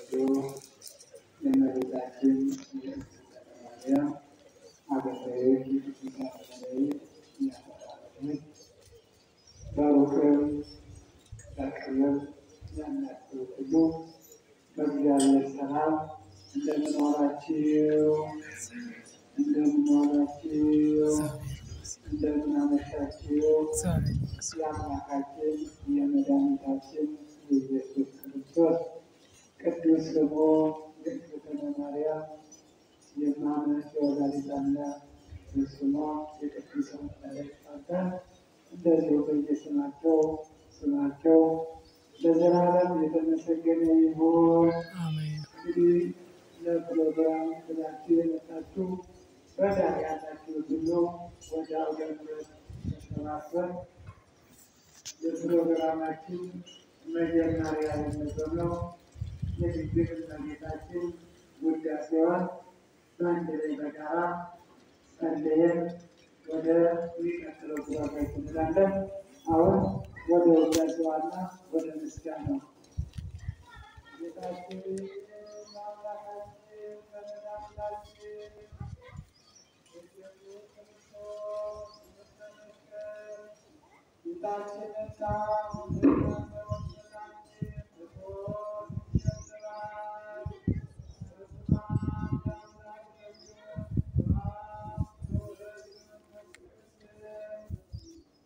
የተወደዳችሁ የእመቤታችን የቅድስት ማርያም አገልጋዮች፣ የቅዱሳን መላእክት ያፈራረች በሩቅም በቅርብም ያላችሁ ሁሉ በእግዚአብሔር ሰላም እንደምን ዋላችሁ? እንደምን ዋላችሁ? እንደምን አመሻችሁ? የአምላካችን የመድኃኒታችን የኢየሱስ ክርስቶስ ቅዱስ ስሙ የእግዝእትነ ማርያም የማመን የወላዲተ አምላክ በስሟ የቅዱሳን መላእክት አባት እንደዚሁ በየስማቸው ስማቸው ለዘላለም የተመሰገነ ይሁን። እንግዲህ ለፕሮግራም ብላችሁ የመጣችሁ በዳር ያላችሁ ሁሉ ወደ አውደ ምሕረት ተሰባስበን የፕሮግራማችን መጀመሪያ የሚሆነው የድንግል እመቤታችን ውዳሴዋን በአንድ ላይ በጋራ ጸልየን ወደ ሚቀጥለው ፕሮግራም እንላለን። አሁን ወደ ውዳሴዋና ወደ ምስጋናው ጌታችን አምላካችን በመድኃኒታችን ኢየሱስ ክርስቶስ በመስቀል ጌታችንና ወንድማችን ክርስቶስ ይጀምራል። በስመ አብ ወወልድ ወመንፈስ ቅዱስ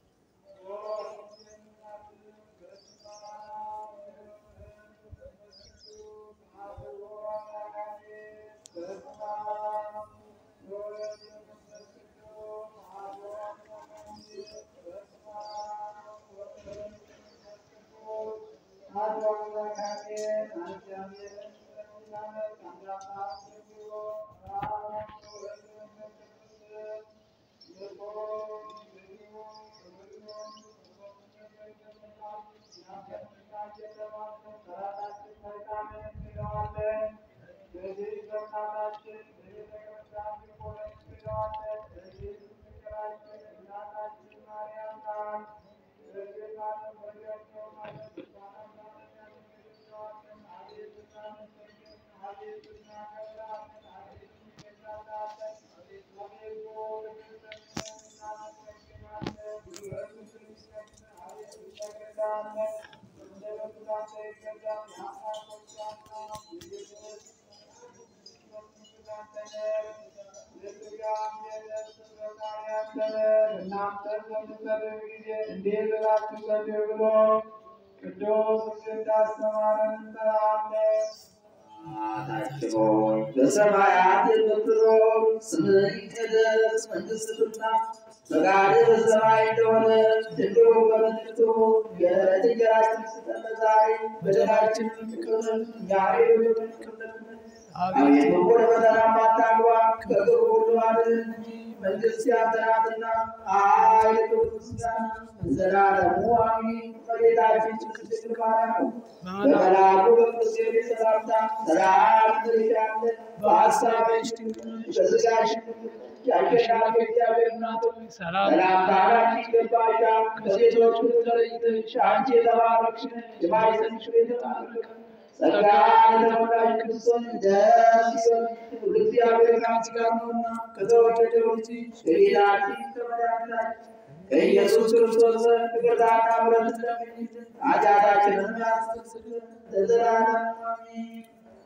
እንዴት ብላችሁ ጸልዩ ብሎ ቅዱስ እንዳስተማረን እንጠራለን። አባታችን ሆይ በሰማያት የምትኖር ስምህ ይቀደስ፣ መንግሥትህ ትምጣ፣ ፈቃድህ በሰማይ እንደሆነች እንዲሁ በምድር ትሁን። የዕለት እንጀራችንን ስጠን ዛሬ፣ በደላችንን ይቅር በለን እኛም የበደሉንን ይቅር እንደምንል። አቤቱ ወደ ፈተና አታግባን፣ ከክፉ ሁሉ አድነን እንጂ መንግሥት ያንተ ናትና፣ ኃይል፣ ክብር፣ ምስጋና ለዘላለሙ አሜን። እመቤታችን ቅድስት ድንግል ማርያም በመልአኩ በቅዱስ ገብርኤል ሰላምታ ሰላም ትልሻለሽ፣ በሐሳብሽ ድንግል ነሽ፣ በሥጋሽም ድንግል ነሽ። የአሸናፊ እግዚአብሔር እናት ሆይ ሰላምታ ላንቺ ይገባሻል። ከሴቶች ሁሉ ተለይተሽ አንቺ የተባረክሽ ነሽ፣ የማኅፀንሽ ፍሬ የተባረከ ነው። ጸጋን የተሞላሽ ቅድስት ሆይ ደስ ይበልሽ፣ ሁሉ እግዚአብሔር ከአንቺ ጋር ነውና ከተወደደው ልጅሽ ከጌታችን ከመድኃኒታችን ከኢየሱስ ክርስቶስ ዘንድ ይቅርታና ምሕረት ለምኝልን ኃጢአታችንን ያስተሰርይልን ለዘላለሙ አሜን።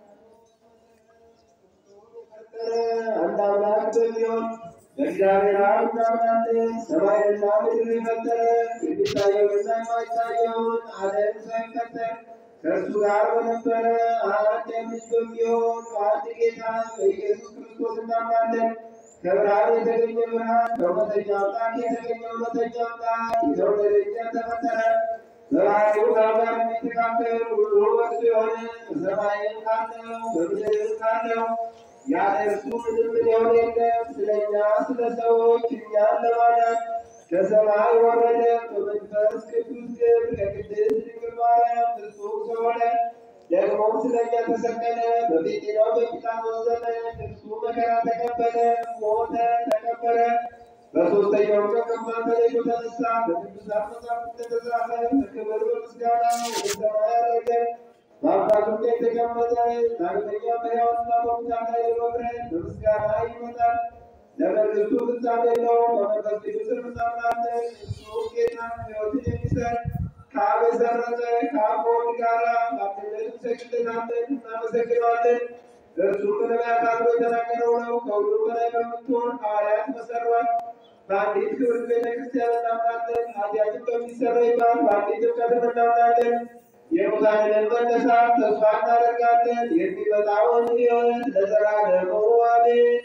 አንድ አምላክ በሚሆን በእግዚአብሔር አብ እናምናለን። ሰማይንና ምድርን የፈጠረ የሚታየውንና የማይታየውን ዓለም ሳይፈጠር ከእርሱ ጋር በነበረ አንድ ልጅ በሚሆን በአንድ ጌታ በኢየሱስ ክርስቶስ እናምናለን። ከብርሃን የተገኘ ብርሃን፣ ከእውነተኛ አምላክ የተገኘ እውነተኛ አምላክ፣ የተወለደ እንጨት ተፈጠረ። በባሕርዩ ጋር የሚተካከል ሁሉ በእርሱ የሆነ በሰማይም ካለው በምድርም ካለው ያለ እርሱ ምንም ሊሆን የለም። ስለ እኛ ስለ ሰዎች እኛን ለማዳን ከሰማይ ወረደ። በመንፈስ ቅዱስ ግብር ከቅድስት ድንግል ማርያም ፍጹም ሰው ሆነ። ደግሞም ስለ እኛ ተሰቀለ። በጴንጤናው በጲላጦስ ዘመን እርሱ መከራ ተቀበለ፣ ሞተ፣ ተቀበረ። በሦስተኛው ቀን ከሙታን ተለይቶ ተነሳ። በቅዱሳት መጻሕፍት እንደተጻፈ በክብር በምስጋና ወደ ሰማይ አረገ። በአባቱ ቀኝ የተቀመጠ ዳግመኛ በሕያዋንና በሙታን ላይ ለመፍረድ በምስጋና ይመጣል። ለመንግሥቱ ፍጻሜ የለውም። በመንፈስ ቅዱስም እናምናለን። እርሱ ጌታ ሕይወትን የሚሰጥ ከአብ የሰረጸ ከአብ ከወልድ ጋራ በአንድነት እንሰግድለታለን፣ እናመሰግነዋለን። እርሱ በነቢያት አድሮ የተናገረው ነው። ከሁሉ በላይ በምትሆን ሐዋርያት መሰሯት። በአንዲት ክብርት ቤተ ክርስቲያን እናምናለን። ኃጢአትን በሚሰረይባት በአንዲት እምነትም እናምናለን። የሙታንን መነሳት ተስፋ እናደርጋለን። የሚመጣውን ሕይወት ለዘላለሙ አሜን።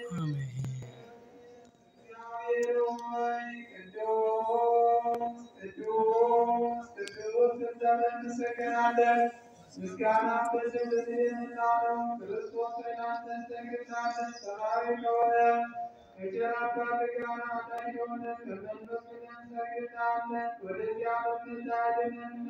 እግዚአብሔር ሆይ ቅዱስ ቅዱስ ቅዱስ እንደምን እንሰግናለን። ምስጋና በስምህ የምናለው ክርስቶስ ሆይ ላንተ እንሰግዳለን። ሰማያዊ ከሆነ ከቸር አባት ጋር አዳኝ የሆነ ከመንፈስ ቅዱስ እንሰግዳለን። ወደዚያ በምታድነንና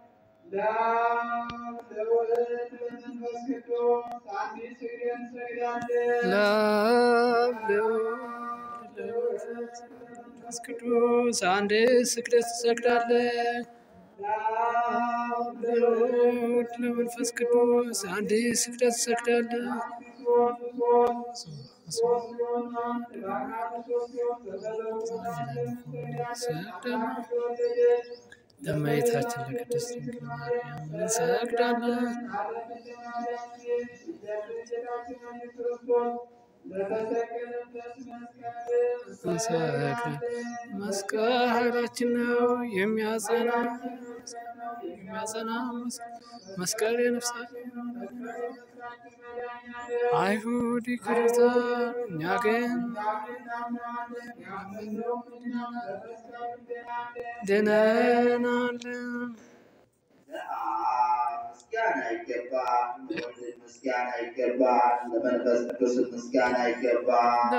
ለአብ ለወልድ ለመንፈስ ቅዱስ አንዲት ስግደት እንሰግዳለን። ለአብ ለወልድ ለመንፈስ ቅዱስ አንድ ስግደት ትሰግዳለህ። ለአብ ለወልድ ለመንፈስ ቅዱስ አንድ ስግደት ትሰግዳለህ። ለእመቤታችን ለቅድስት ድንግል ማርያም እንሰግዳለን። እንሰግዳለን። መስቀል ኃይላችን ነው የሚያጸና የሚያጸና መስቀል የነፍሳችን አይሁድ ይክሩታል፣ እኛ ግን ድነናለን። ለአብ ምስጋና ይገባል፣ ለወልድ ምስጋና ይገባል፣ ለመንፈስ ቅዱስ ምስጋና ይገባል።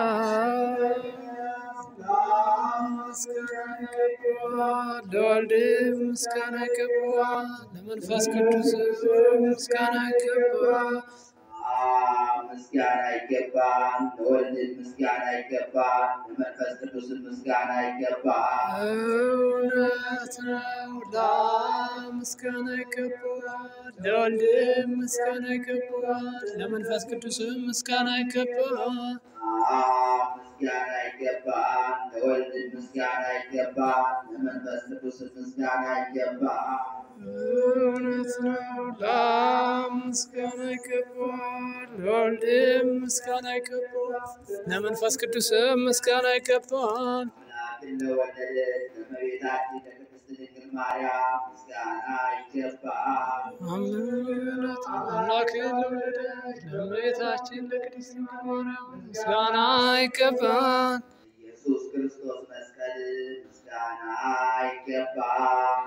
ለወልድ ምስጋና ይገባል፣ ለመንፈስ ቅዱስ ምስጋና ይገባል። ለአብ ምስጋና ይገባል፣ ለወልድ ምስጋና ይገባል፣ ለመንፈስ ቅዱስ ምስጋና ይገባል። እውነት ነው። ለአብ ምስጋና ይገባል፣ ለወልድ ምስጋና ይገባል፣ ለመንፈስ ቅዱስ ምስጋና ይገባል። ለአብ ምስጋና ይገባል፣ ለወልድ ምስጋና ይገባል፣ ለመንፈስ ቅዱስ ምስጋና ይገባል። እውነት ነው። ለአብ ምስጋና ይገባል፣ ለወልድ ምስጋና ይገባል፣ ለመንፈስ ቅዱስ ምስጋና ይገባል። አምላክን ለወለደች ለእመቤታችን ለቅድስት ድንግል ማርያም ምስጋና ይገባል። እውነት ነው። አምላክን ለወለደች ለእመቤታችን ለቅድስት ድንግል ማርያም ምስጋና ይገባል። ኢየሱስ ክርስቶስ መስቀል ምስጋና ይገባል።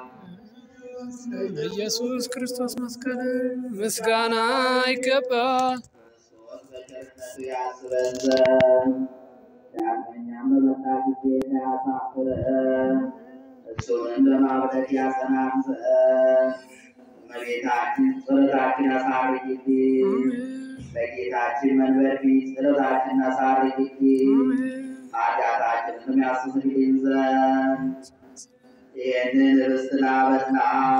ለኢየሱስ ክርስቶስ መስቀል ምስጋና ይገባል። ክርስቶስ በቸርነቱ ያስበን ዘንድ ዳግመኛም በመጣ ጊዜ እንዳያሳፍረን እሱንም በማብረት ያጸናን ዘንድ እመቤታችን ጸሎታችን አሳርጊልን። በጌታችን መንበር ፊት ጸሎታችን አሳርጊልን። ኃጢአታችንንም ያስተሰርይልን ዘንድ ይህንን ኅብስት ላበላ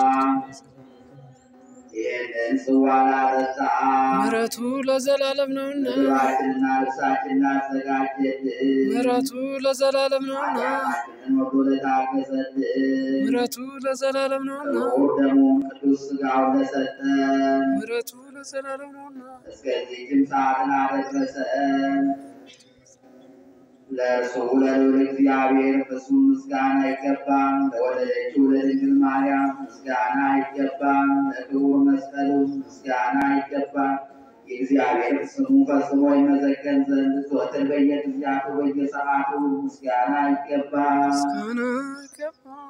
ይህንን ጽዋ ላጠጣ ምሕረቱ ለዘላለም ነውና ምግባችንና ልብሳችን ላዘጋጀልን ምሕረቱ ለዘላለም ነውና ኃጢአታችንን ወዶ ለታገሰልን ምሕረቱ ለዘላለም ነውና ክቡር ደሙን ቅዱስ ሥጋውን ለሰጠን ምሕረቱ ለዘላለም ነውና እስከዚህም ሰዓት ላደረሰን ለእርሱ ለልዑል እግዚአብሔር ፍጹም ምስጋና ይገባል። ለወለደችው ለድንግል ማርያም ምስጋና ይገባል። ለክቡር መስቀሉ ምስጋና ይገባል። የእግዚአብሔር ስሙ ፈጽሞ ይመሰገን ዘንድ ዘወትር በየጊዜያቱ በየሰዓቱ ምስጋና ይገባል። ምስጋና ይገባል።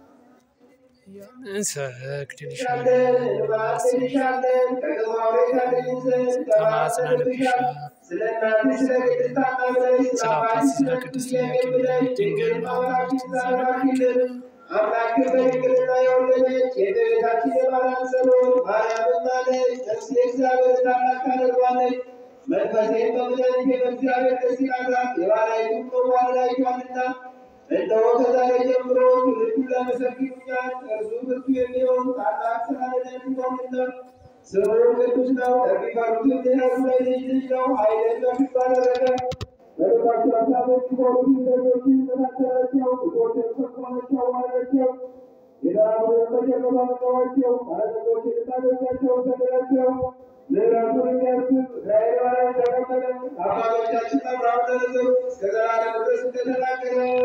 እንሰግድልሻለን እንባርክልሻለን ከግርማው ታገኝ ዘንድ ተማጽነንብሻል። ስለ እናትሽ ስለ ቅድስት ሐና ብለሽ ስለ አባት ስለ ቅድስት ኢያቄም ብለሽ ድንግል ማርያምን ዘረባኪልን አምላክን በድንግልና የወለደች የእመቤታችን የማርያም ጸሎት ማርያምን ማለች። ነፍሴ እግዚአብሔር ታላቅ ታደርጓለች። መንፈሴን በምድር በእግዚአብሔር ደስ ይላታል። የባሪያይቱን መዋረድ አይቷልና እነሆ ከዛሬ ጀምሮ ትውልድ ሁሉ ያመሰግኑኛል። እርሱ ብርቱ የሚሆን ታላቅ ስራ ለእኔ አድርጓልና ስሙ ቅዱስ ነው። ለሚፈሩት ምሕረቱ ለልጅ ልጅ ነው። ኃይልን በፊት አደረገ። በልባቸው ሀሳቦች ሲሆኑ ደጆችን ተናገራቸው። ብዙዎችን ፈጽሟቸው ዋላቸው። የዳራውን በጀርባ መቃዋቸው ባለጠጎች ልጣቶቻቸው ሰደዳቸው። ምሕረቱን የሚያስብ እስራኤል ባሪያው ተቀበለ። አባቶቻችን አብርሃም ተነዘሩ እስከ ዘላለም ድረስ እንደተናገረው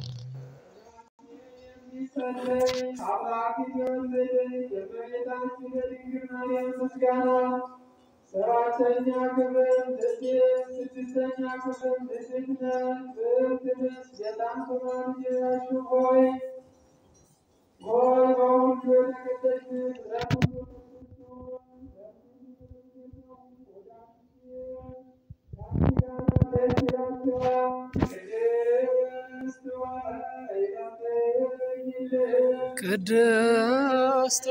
አምላክ የወለደች የእመቤታችን የድንግል ማርያም ምስጋና ሰባተኛ ክፍል ልጅ ስድስተኛ ክፍል ልጅነት ብርትንስ የጣም ተማሪ ሆይ ሆይ በሁሉ የተቀደስሽ ቅድስት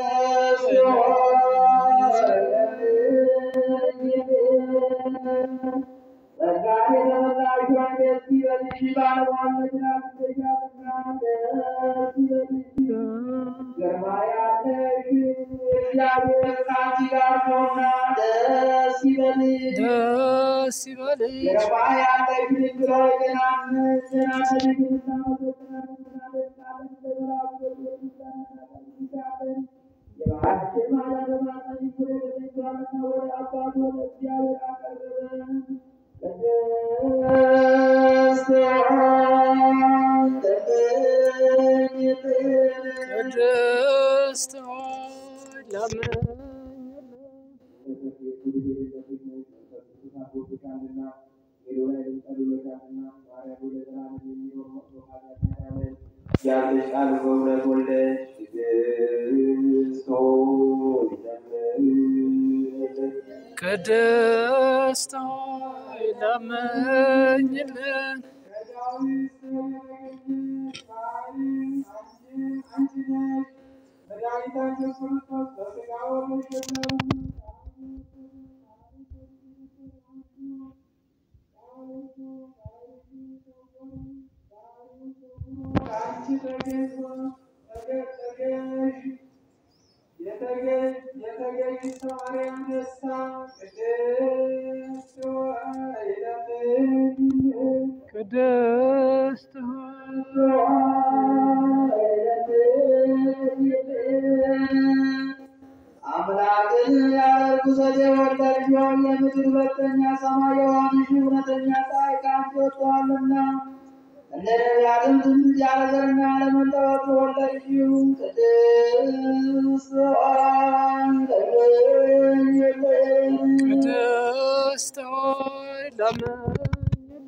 ደስ ይበልሽ ቅድስት ሆይ ለምኝልን ያለሽ ቃል በእውነት ወለድሽ ቅድስት ሆይ ለምኝልን። ቅድስት ሆይ ለምኝልን የተገኝት ማርያም ደስታ ቅድስት ሆይ ለምኝልን። ቅድስት ሆይ አምላክን ያደርጉ ዘንድ የወለድሽ ሆይ የምድር ሁለተኛ ሰማይ የሆንሽ እውነተኛ ፀሐይ ከአንቺ ወጥተዋልና እንደ ነቢያትም ትንቢት ያለ ዘርና ያለ መለወጥ የወለድሽው ቅድስት ሆይ ለምኝልን። ቅድስት ሆይ ለምኝልን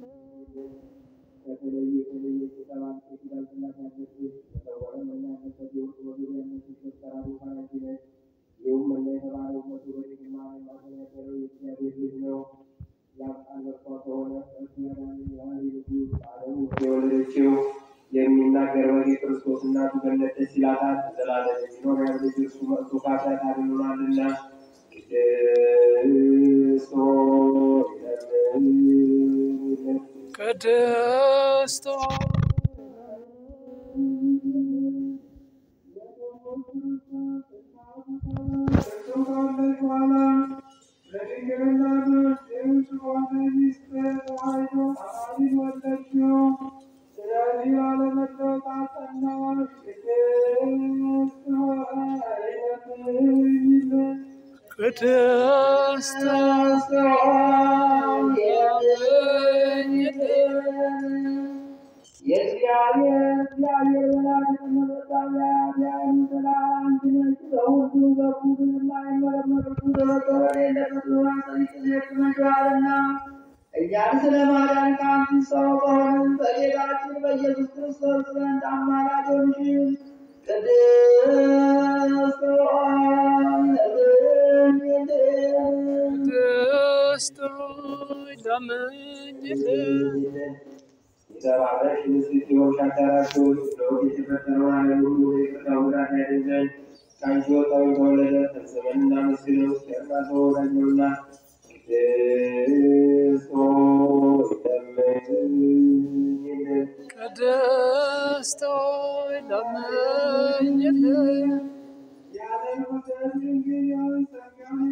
የወለደችው የሚናገር በግ ክርስቶስ እናቱ ገነት ደስ ይላታል። ዘላለም የሚኖር ያው ልጅ እርሱ መጥቶ ከኃጢአት አድኖናልና ቅድስት ሆይ ለምኝልን። ቅድስት ሆይ ቅድስት ሆይ ለምኝልን የእግዚአብሔር እግዚአብሔር ወላዲተ አምላክ ያያን ሰላም አንቺ ነሽ። በሁሉ በኩል የማይመረመሩት በመቀበል የለበት ዋሰኒት ነሽዋልና እኛን ስለ ማዳን ከአንቺ ሰው በሆንን በጌታችን በኢየሱስ ክርስቶስ ዘንድ አማላጅ ሆንሽን። ቅድስት ሆይ ለምኝልን። ቅድስት ሆይ ለምኝልን የተባረክሽ ንጽሕት የሆንሽ አዳራሾች ለወግ የተፈጠረውን ዓለም ሁሉ ይቅርታ ጉዳት ያድን ዘንድ ከአንቺ ወጣው የተወለደ ፈጽመን እናመስግነው። ቸርና ተወዳጅ ነውና ቅድስት ሆይ ለምኝልን። ቅድስት ሆይ ለምኝልን ያለ መሰረት ድንግል የሆንሽ ጸጋን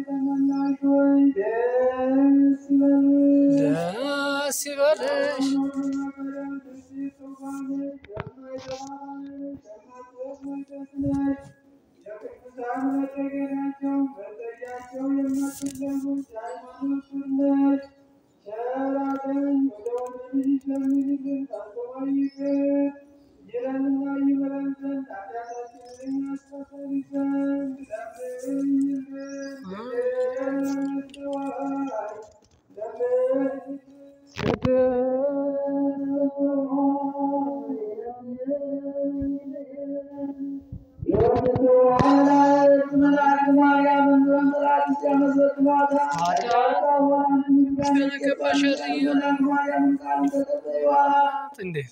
ለሚሰሙት የሃይማኖት ነሽ ሸራተኝ ወደ ወደድሽ ለሚልክን ታስተዋይ ይቅር ይለንና ይምረን ዘንድ ኃጢአታችንን ያስተሰሪ ዘንድ ለምኝልን። ለምንዋይ ለምን እንዴት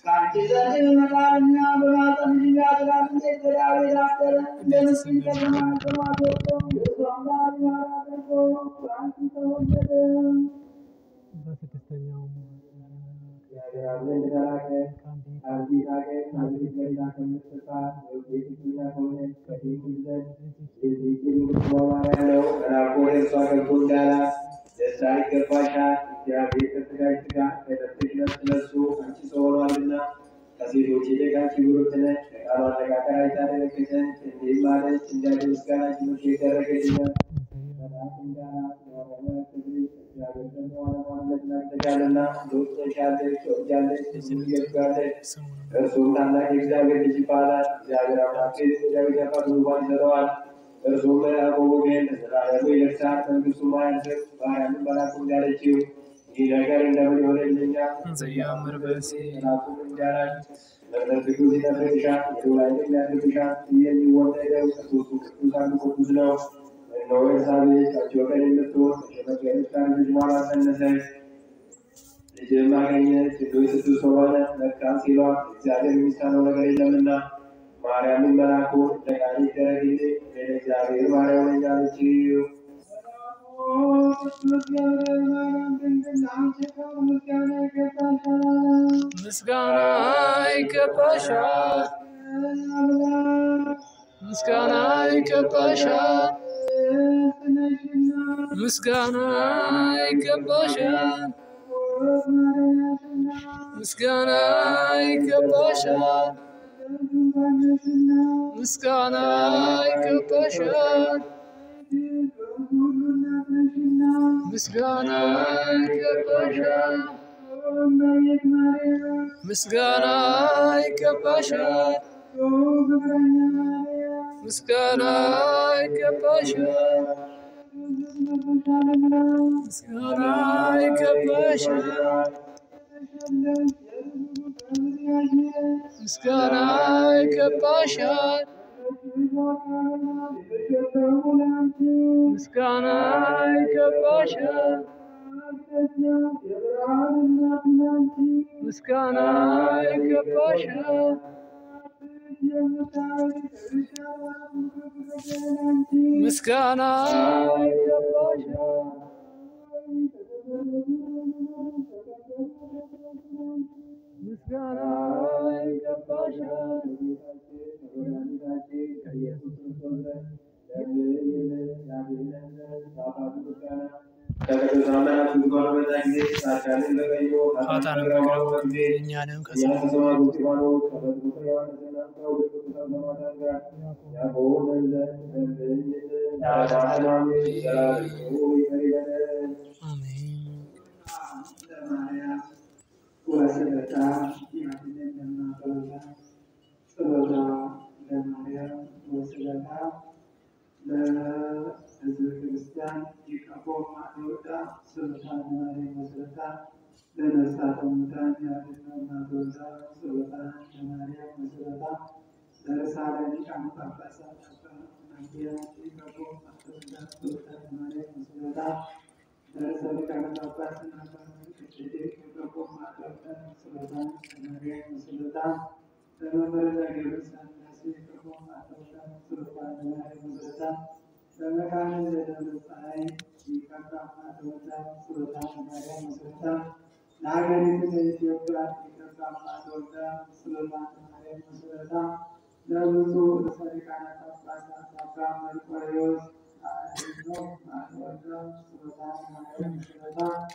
በስድስተኛው ከሴቶች ይልቅ አንቺ ብሩክ ነሽ። ከቃሉ አነጋገር አይታ ደነገጠች፣ እንዲህም አለች፣ እንዲያው ምስጋና ችሎት የደረገችልን እርሱም ታላቅ የእግዚአብሔር ልጅ ይባላል። እግዚአብሔር አምላክ ዳዊት ያፋት ዙፋን ይሰጠዋል። እርሱም ያዕቆብ ወገን ለዘላለሙ ይነግሣል፣ መንግሥቱም አያልፍም። ማርያምን መልአኩ እንዳለችው ይህ ነገር እንደምን ይሆንልኛል? ዘያምር በሲ መልአኩም እንዳላት መቅደስ ቅዱስ ይጠብቅሻል፣ የዶላይም ያድርግሻል። ይህ የሚወለደው ከሦስቱ ቅዱስ አንዱ ቅዱስ ነው። እነሆ ኤልሳቤጥ ከአንቺ ወገን የምትሆን ከሸመገለች ከአንድ በኋላ ጸነሰች፣ ልጅም አገኘች። እጆች ስድስት ሆነ መልካም ሲሏት እግዚአብሔር የሚሳነው ነገር የለምና። ማርያምን መልአኩ እንደ ቃል ይደረግልኝ እኔ እግዚአብሔር ባሪያው ነኝ አለችው። ምስጋና ይገባሻል፣ ምስጋና ይገባሻል፣ ምስጋና ይገባሻል፣ ምስጋና ይገባሻል፣ ምስጋና ይገባሻል፣ ምስጋና ይገባሻል፣ ምስጋና ይገባሻል፣ ምስጋና ይገባሻል፣ ምስጋና ይገባሻል፣ ምስጋና ይገባሻል፣ ምስጋና ይገባሻል፣ ምስጋና ይገባሻል፣ ምስጋና ይገባሻል። ምስጋና ይገባሻል። ፋታን በቅረቡ እኛንም ከሰ አሜን። ለሀገሪቱ ለኢትዮጵያ የኢትዮጵያ ማስወጣ ስለታ መስረታ ለብዙ ርዕሰ ሊቃነ ጳጳሳት አባ መርቆሬዎስ አድኖ ማስወጣ ስለታ መስረታ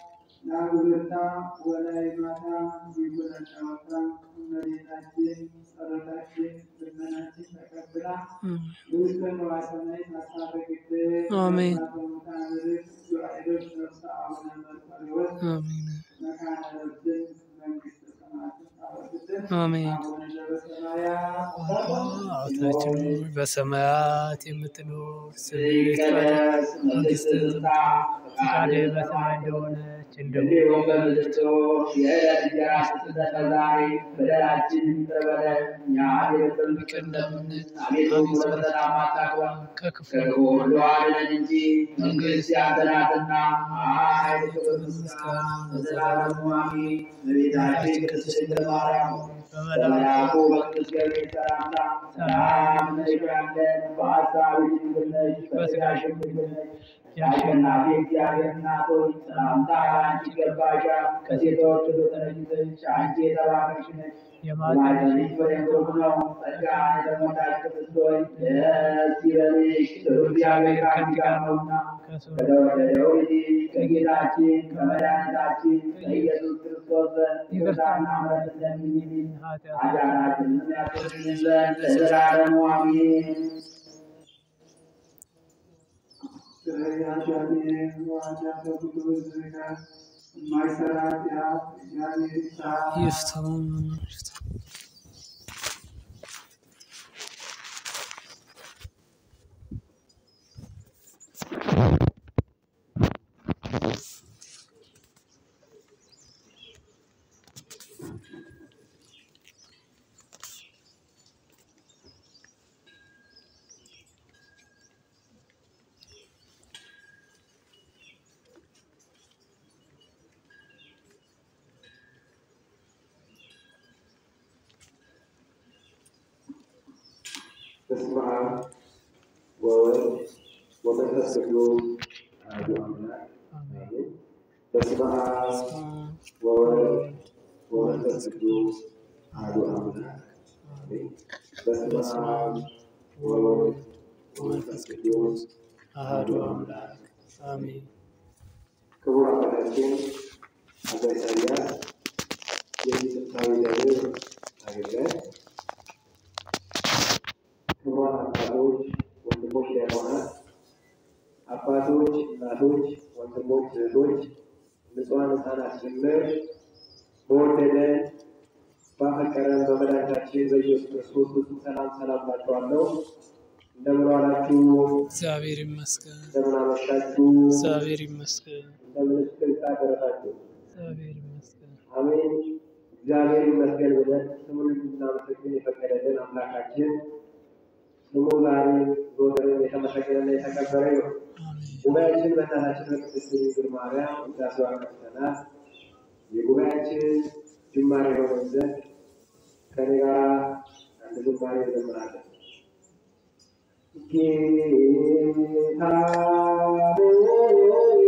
ናጉልታ ወላይ ማታ ይጉና ጨዋታ እመቤታችን ጸሎታችን ልመናችን ተቀብላ ውስጥ ነዋሰናይ ታሳረግልን አሜን። ታምርክ ዱዓይዶች ነፍሰ አቡነ መርቆሬዎስ አሜን መካነ ረብን መንግስተ ሰማያትን ታወርድልን አሜን። አቡነ ዘበሰማያት አባታችን ሆይ በሰማያት የምትኖር ስምህ ይቀደስ፣ ይቀደስ መንግስትህ ትምጣ ፈቃድህ በሰማይ እንደሆነች እንዲሁም እንዲሁም በምድር ትሁን የዕለት እንጀራችንን ስጠን ዛሬ በደላችንን ይቅር በለን እኛም የበደሉንን ይቅር እንደምንል አቤቱ ወደ ፈተና አታግባን ከክፉ ከክፉ ሁሉ አድነን እንጂ መንግስት ያንተ ናትና ኃይል፣ ክብር፣ ምስጋና ለዘላለሙ አሜን። እመቤታችን ቅድስት ድንግል ማርያም በመልአኩ በቅዱስ ገብርኤል ሰላምታ ሰላም እንልሻለን። በሐሳብሽ ድንግል ነሽ፣ በሥጋሽም ድንግል ነሽ። የአሸናፊ እግዚአብሔር እናት ሆይ ሰላምታ አንቺ ይገባሻል። ከሴቶች ሁሉ ተለይተሽ አንቺ የተባረክሽ ነሽ። የማኅፀንሽ ፍሬ ብሩክ ነው። ጸጋን የተሞላሽ ቅድስት ሆይ ደስ ይበልሽ፣ ልዑል እግዚአብሔር ከአንቺ ጋር ነውና ከሰው ከተወደደው ልጅ ከጌታችን ከመድኃኒታችን ከኢየሱስ ክርስቶስ ዘንድ ይቅርታና ምሕረት ለምኝልን ኃጢአት ኃጢአታችንን ያስተሰርይልን ዘንድ ለዘላለሙ አሜን። ይፍታው ይፍታው። በስመ አብ ወወልድ ወመንፈስ ቅዱስ አሐዱ አምላክ አሜን። በስመ አብ ወወልድ ወመንፈስ ቅዱስ አሐዱ አምላክ አሜን። በስመ አብ ወወልድ ወመንፈስ ቅዱስ አሐዱ አምላክ አሜን። ክቡር አባታችን አባ ኢሳያስ የዚህ ጥንታዊ ደብር አገልጋይ ክቡራን አባቶች፣ ወንድሞች፣ ዲያቆናት፣ አባቶች፣ እናቶች፣ ወንድሞች፣ እህቶች፣ ንጹሐን ሕፃናት ጭምር በወደደን ባፈቀረን በመድኃኒታችን በኢየሱስ ክርስቶስ ፍጹም ሰላም ሰላም እላችኋለሁ። እንደምን ዋላችሁ? እግዚአብሔር ይመስገን፣ እንደምን አመሻችሁ? እግዚአብሔር ይመስገን፣ እንደምን እስክሪታ ደረሳችሁ? እግዚአብሔር ይመስገን። አሜን። እግዚአብሔር ይመስገን ብለን ስሙን እንድናመሰግን የፈቀደልን አምላካችን ስሙ ዛሬ ዘወትርም የተመሰገነና የተከበረ ነው። አሜን። ጉባኤያችን በእናታችን በቅድስት ድንግል ማርያም ውዳሴዋን ከፍተናል። የጉባኤያችን ጅማሬ የሆነን ዘንድ ከኔ ጋር አንድ ዝማሬ እንዘምራለን። ጌታ ሆይ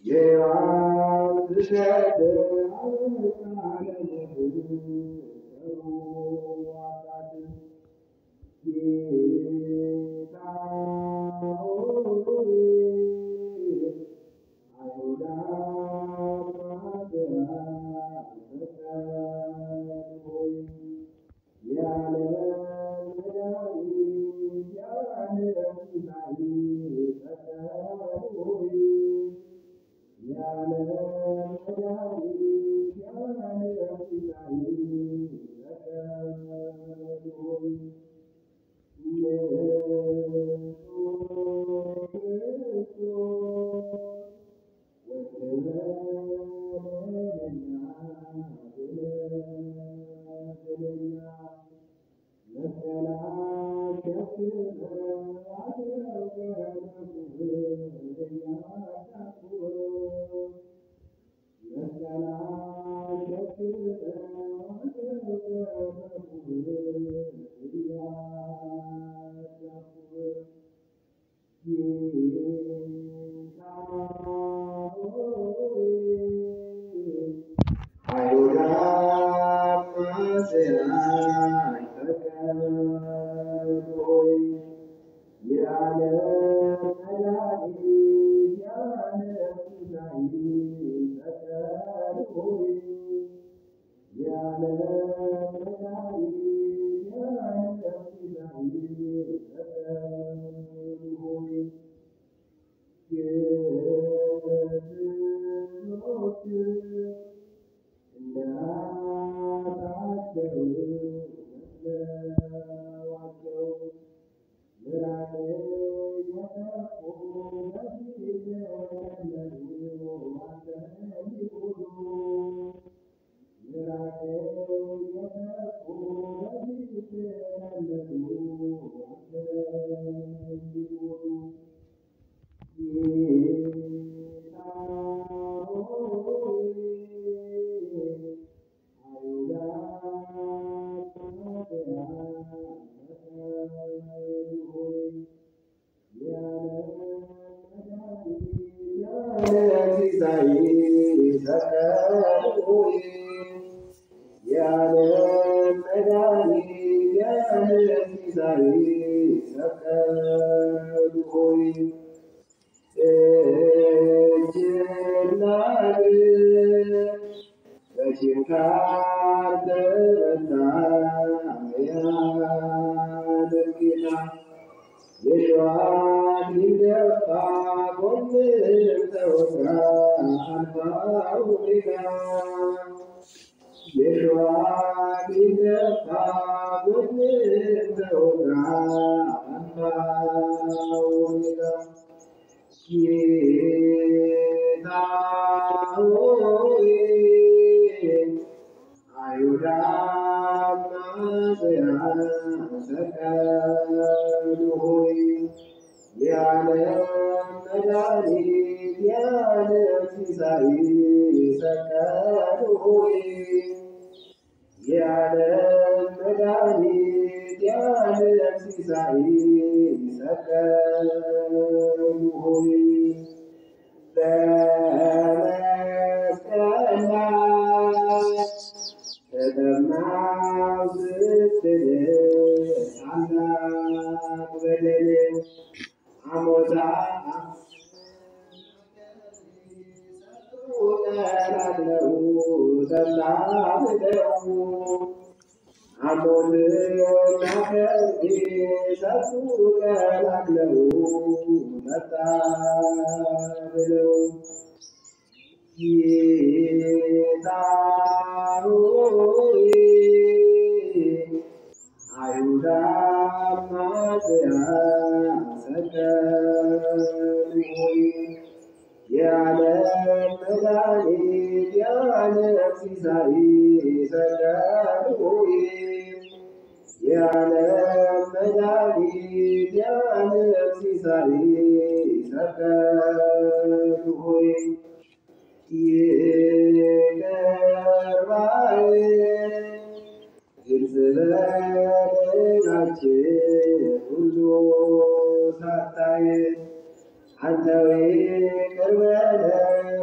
አንተ ቅርበ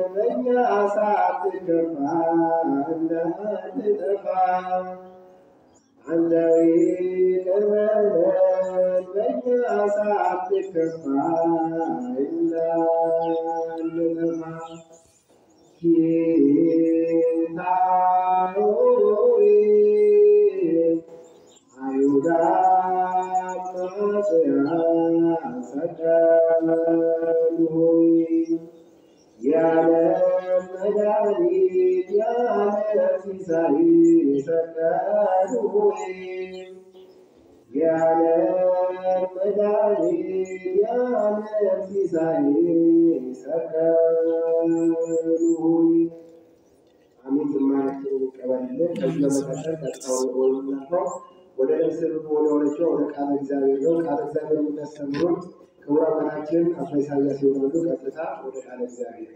ሳትከፋ እንዳትጠፋ አንዳዊ ቅርበለን በእኛ ሳትከፋ እንዳንጠፋ ጌታ ሆይ አይሁዳ አማጽያን ሰቀሉ ሆይ የዓለም መድኃኒት የዓለም ሲሳይ ሰቀሉ ሆይ የዓለም መድኃኒት የዓለም ሲሳይ ሰቀሉ ሆይ አሜን። ዝማሬያችንን ይቀበልልን። ከዚህ በመቀጠል ቀጣውን ወይምናፈው ወደ ምስል ወደ ሆነችው ወደ ቃለ እግዚአብሔር ነው። ቃለ እግዚአብሔር የምናስተምሩን ክቡር አባታችን አባ ኢሳያስ ይሆናሉ። ቀጥታ ወደ ቃለ እግዚአብሔር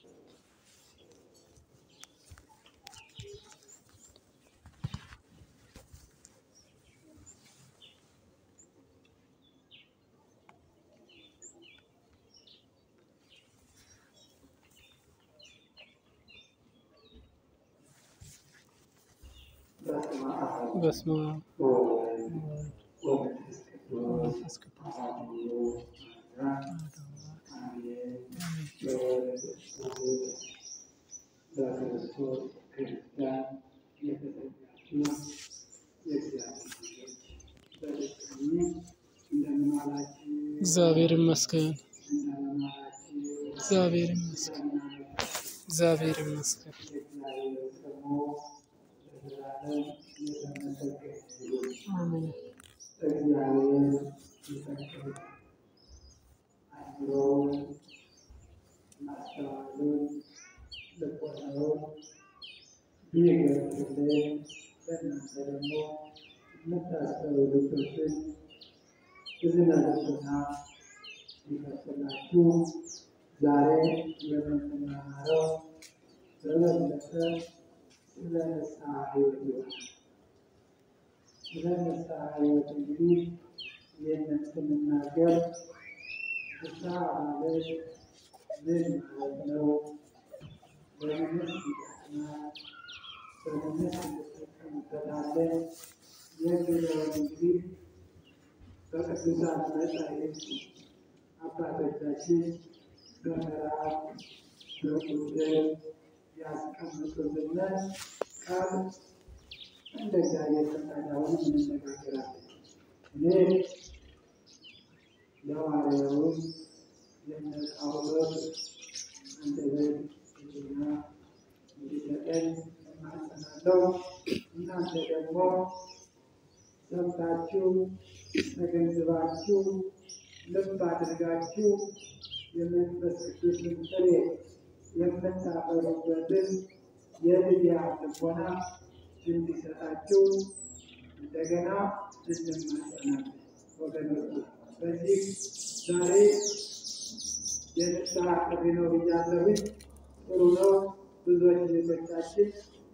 በስመ አብ በስመ አብ ወወልድ ወወልድ ወመንፈስ ቅዱስ ወመንፈስ ቅዱስ አሐዱ አምላክ አሐዱ አምላክ አሜን። አሜን። በክርስቶስ በክርስቶስ ክርስቲያን የተሰኛችሁ የእግዚአብሔር ልጆች በድጋሚ እንደምን ዋላችሁ? እግዚአብሔር ይመስገን። እንደምን ዋላችሁ? እግዚአብሔር ይመስገን። እንደምን አመሻችሁ? እግዚአብሔር ይመስገን። የእግዚአብሔር ስሙ ለዘላለም የተመሰገነ ይሁን። አሜን። እግዚአብሔር ይፈቅድ አእምሮውን ማስተዋሉን ልቦናውን ቢገልጽልን ለእናንተ ደግሞ የምታስተውሉበትን እዝነ ልቦና ሊከፍትላችሁ ዛሬ የምንማረው በበለጠ ስለ ንስሐ ሕይወት ይሆናል። ስለ ንስሐ ሕይወት እንግዲህ ይህንን ስንናገር ንስሐ ማለት ምን ማለት ነው? በምንስ ይጠቅማል? በምንስ እንጠቀምበታለን? የሚለውን እንግዲህ በቅዱሳን መጻሕፍት አባቶቻችን በምዕራፍ በቁጥር ያስቀምጡልን ቃል እንደ እግዚአብሔር ፈቃድ አሁን እንነጋገራለን። እኔ ለሐዋርያውን የእነ ጳውሎስ አንደበት ሕሊና እንዲሰጠን እማጸናለሁ። እናንተ ደግሞ ሰምታችሁ ተገንዝባችሁ ልብ አድርጋችሁ የመንፈስ ቅዱስን ፍሬ የምታፈሩበትን የልያ ልቦና እንዲሰጣችሁ እንደገና እንማጸናለን። ወገኖች በዚህ ዛሬ የንስሐ ጥሪ ነው ብያለሁኝ። ጥሩ ነው። ብዙዎች ልጆቻችን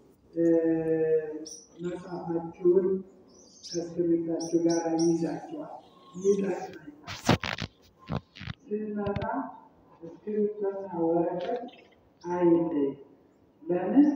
መጽሐፋችሁን ከእስክሪብታችሁ ጋር ይይዛችኋል። ይጠቅመኛል። ስንመጣ እስክሪብቶና ወረቀት አይለይ። ለምን?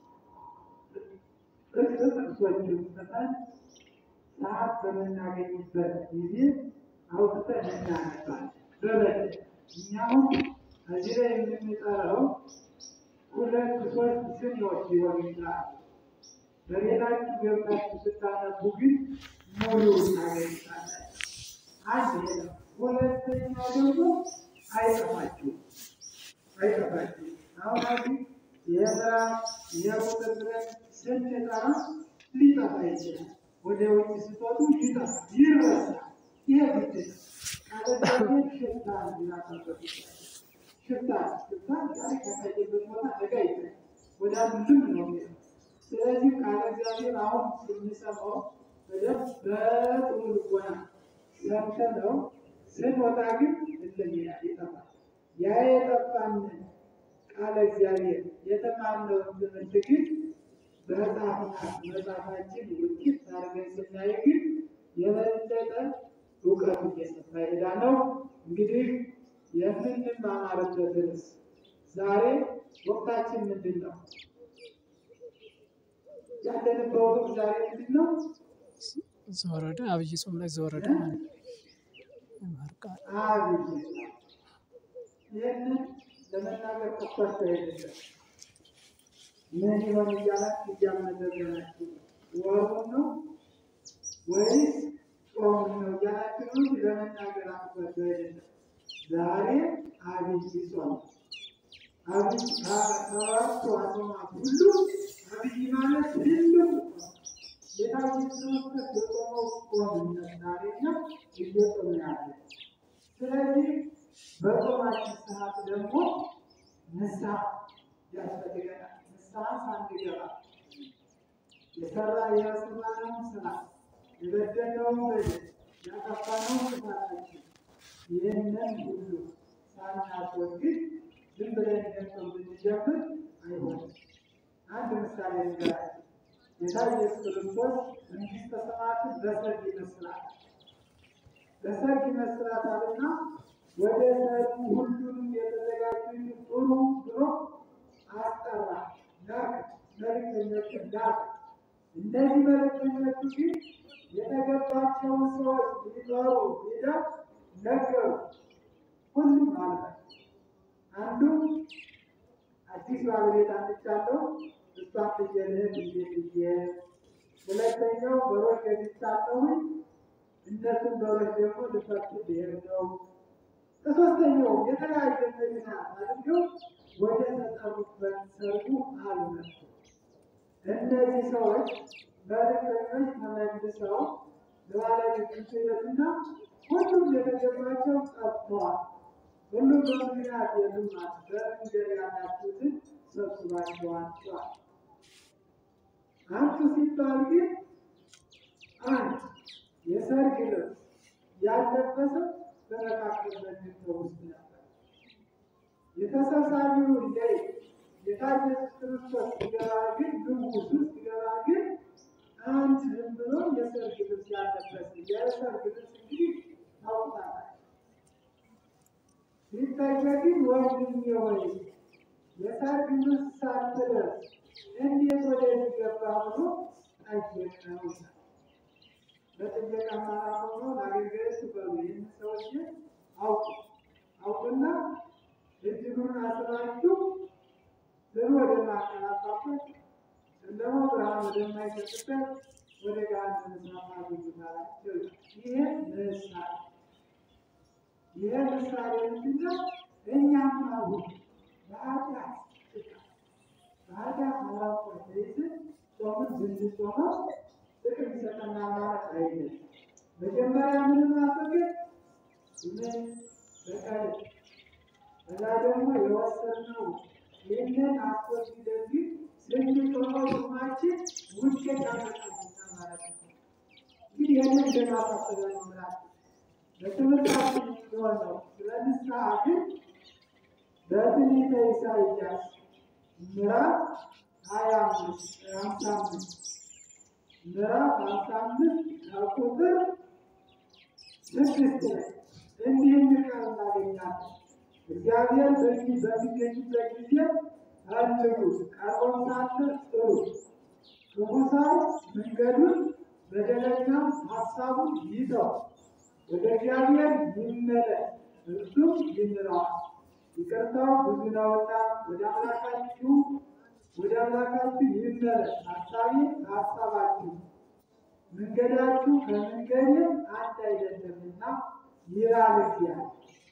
እርስ ጥቅሶችን ጽፈን ሰዓት በምናገኝበት ጊዜ አውጥተን እናነባለን። በበለጠ እኛውም እዚህ ላይ የምንጠራው ሁለት ሶስት ስኒዎች ሊሆኑ ይችላሉ። በሌላችሁ ገብታችሁ ስታነቡ ግን ሙሉ ታገኝታላችሁ። አንድ ይሄ ነው። ሁለተኛው ደግሞ አይጠፋችሁም አይጠፋችሁም። አሁን አሁን የስራ የቁጥር ብለን ስንጠራ ሊጠፋ ይችላል። ወደ ውጭ ስትወጡ ሊጠፋ ይረሳል። ይሄ ግድ ነው። ካለዛቤት ሽታ ሊናጠበት ይችላል። ሽታ ሽታ ዛሬ ከታየበት ቦታ ነገ ይታያል። ወደ አንድም ነው የሚሄደው። ስለዚህ ቃለ እግዚአብሔር አሁን ስንሰማው በደንብ በጥሩ ልቦና ሰምተነው ስንወጣ ግን እንለያል ይጠፋል። ያ የጠፋንን ቃለ እግዚአብሔር የተማርነውን ትምህርት ግን በመጽሐፍና መጽሐፋችን ውጤት አድርገን ስናይ ግን የበለጠ እውቀቱ እየሰፋ ይሄዳ ነው። እንግዲህ የምንማማርበት ርዕስ ዛሬ ወቅታችን ምንድን ነው? ያለንበት ወቅት ዛሬ ምንድን ነው? ዘወረደ አብይ ጾም ላይ ዘወረደ ማለት ነው። የመኸር ቃል አብይ ይህንን ለመናገር ቆፈርቶ አይደለም። ምን ይሆን እያላችሁ እያመዘገናችሁ ወሩን ነው ወይስ ጾሙን ነው እያላችሁ ነው እንጂ ለመናገር አቆፈርቶ አይደለም። ዛሬ አብይ ጾም አብይ ከሰባቱ አጽዋማት ሁሉ አብይ ማለት ትልቁ ጾም ጌታችን ክርስቶስ የጾመው ጾም ዛሬና እየጾም ያለ ስለዚህ በጾማችን ሰዓት ደግሞ ንስሐ ያስፈልገናል። ንስሐ ሳንገባ የሰራ የሰራነውን ስራ የበደለውን በደል ያጠፋነውን ጥፋታችን ይህንን ሁሉ ሳናስወግድ ዝም ብለን ገንዘብ ብንጀምር አይሆንም። አንድ ምሳሌ ንገራችሁ። ጌታ ኢየሱስ ክርስቶስ መንግሥተ ሰማያትን በሰርግ ይመስላል በሰርግ ይመስላታልና ወደ ሰርጉ ሁሉንም የተዘጋጁ ጥሩ ብሎ አስጠራ። ላክ መልእክተኞችን ላክ። እነዚህ መልእክተኞቹ ግን የተገባቸውን ሰዎች ሊጠሩ ሄደው ነገሩ። ሁሉም ማለት አንዱ አዲስ ባለቤት አምጥቻለሁ እሷን ፍየልህን እንዴት ብዬ፣ ሁለተኛው በሮች ገዝቻለሁኝ እነሱን በሮች ደግሞ ልፈቱ ብሄር ነው። ከሶስተኛው የተለያየ ምክንያት አድርገው ወደ ተጠሩበት ሰርጉ አልመጡ። እነዚህ ሰዎች መልእክተኞች ተመልሰው ለባለቤቶቹ ሄዱና ሁሉም የተገባቸው ጠፍተዋል። ሁሉም በምክንያት የሉማት በመንገድ ያላችሁትን ሰብስባችኋቸዋል። አንቱ ሲባል ግን አንድ የሰርግ ልብስ ያለበሰ በመካከል በድንጋይ ውስጥ ነበር። የተሰብሳቢው ላይ ጌታ ኢየሱስ ክርስቶስ ሲገባ ግን ግንቡ ውስጥ ሲገባ ግን አንድ ዝም ብሎ የሰርግ ልብስ ያለበሰ የሰርግ ልብስ እንግዲህ ታውቃላችሁ። ሲታይ ግን ወንድሜ ሆይ የሰርግ ልብስ ሳትለብስ እንዴት ወደዚህ ገባ ብሎ ጠየቀው። በጥየቃ ማራ ሆኖ ለአገልጋዮች በሉ ይህን ሰዎች አውቁ አውቁና እጅጉን አስራችሁ ብሩ ወደማቀላጣበት ጨለማ ብርሃን ወደማይሰጥበት ወደ ገሃነመ እሳት አግቡታላቸው። ይሄ ምሳሌ ይሄ ምሳሌ ምንድነው? እኛም አሁን በኃጢአት ጥቃት በኃጢአት መራቆ ተይዘን ጾምን ብንጾመው ጥቅም ይሰጠናል ማለት አይደለም። መጀመሪያ ምን ማስወገድ ምን በቀል ከዛ ደግሞ የወሰድነው ይህንን አስወግደን ግን ስንጾመው ጾማችን ውጤት ያመጣልናል ማለት ነው። እንግዲህ ይህንን እንደማሳሰቢያ ነው የምላችሁ። በትምህርታችን የሆነው ስለ ንስሐ ግን በትንቢተ ኢሳይያስ ምዕራፍ ሀያ አምስት ሀምሳ አምስት ምዕራፍ ሀምሳ አምስት ከቁጥር ስድስት ላይ እንዲህ የሚል ቃል እናገኛለን። እግዚአብሔር በዚህ በሚገኝበት ጊዜ ፈልጉት፣ ቀርቦም ሳለ ጥሩት። ክፉ ሰው መንገዱን በደለኛም ሀሳቡን ይተው፣ ወደ እግዚአብሔር ይመለስ፣ እርሱም ይምረዋል። ይቅርታው ብዙ ነውና ወደ አምላካችሁ ወደ አምላካችሁ ይመለስ። ሀሳቤ ከሀሳባችሁ መንገዳችሁ ከመንገዴ አንድ አይደለምና ይላል እግዚአብሔር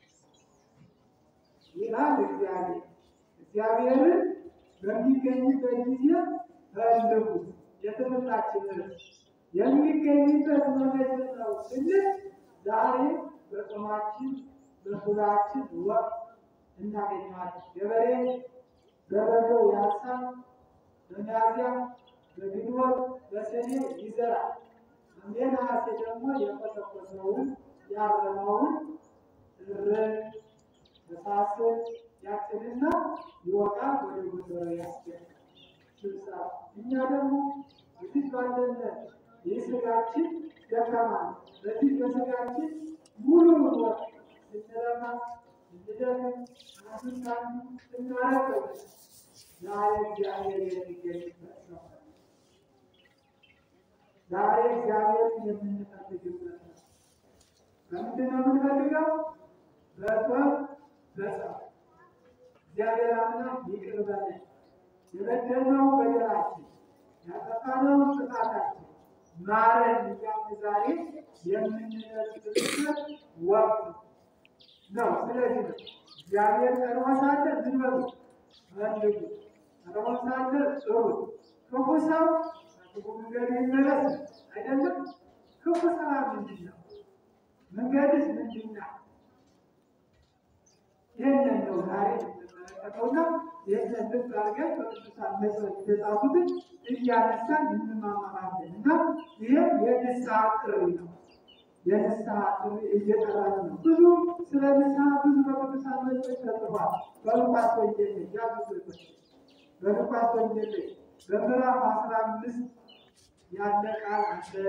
ይላል እግዚአብሔር። እግዚአብሔርን በሚገኝበት ጊዜ ፈልጉት። የትምህርታችን ርዕስ የሚገኝበት መመት ነው ስንል ዛሬ በጾማችን በሱባችን ወቅት እናገኘዋለን። ገበሬ በበጋው ያርሳል፣ በሚያዝያ በግንቦት በሰኔ ይዘራል። ሐምሌ ነሐሴ ደግሞ የኮተኮተውን ያረመውን እርን ተሳስር ያጭንና ይወቃል፣ ወደ ጎተራ ያስገባል። ስብሳ እኛ ደግሞ እዚህ ባለን የስጋችን ደካማ ነው። በዚህ በስጋችን ሙሉ ወቅት ስንለማ ስንደክም አስንታን ስናረቀው ዛሬ እግዚአብሔር የሚገኝበት ነው። ዛሬ እግዚአብሔር የምንፈልግበት ነው። ከምንድን ነው የምንፈልገው? በጦር በጸሎት እግዚአብሔር አምላክ ይቅር በለን የበደልነው በደላችን ያጠፋነው ጥፋታችን ማረን እያልን ዛሬ የምንለብስበት ወቅት ነው። ስለዚህ ነው እግዚአብሔር ቀድሞ ሳለ ዝም በሉ ፈልጉ፣ ቀድሞ ሳለ ጥሩ። ክፉ ሰው ከክፉ መንገድ ይመለስ አይደለም። ክፉ ስራ ምንድን ነው? መንገድስ ምንድን ነው? ይህንን ነው ዛሬ የምንመለከተውና ይህንን ልብ አድርገን በቅዱሳን መጽሐፍ የተጻፉትን እያነሳን እንማማራለን እና ይህም የንስሐ ጥሪ ነው። የንስሐ ጥሪ እየጠራን ነው። ብዙ ስለ ንስሐ ብዙ በቅዱሳን መጽሐፍ ተጽፏል። በሉቃስ ወንጌል ላይ ያሉ ስልቶች በሉቃስ ወንጌል ላይ በምዕራፍ አስራ አምስት ያለ ቃል አለ።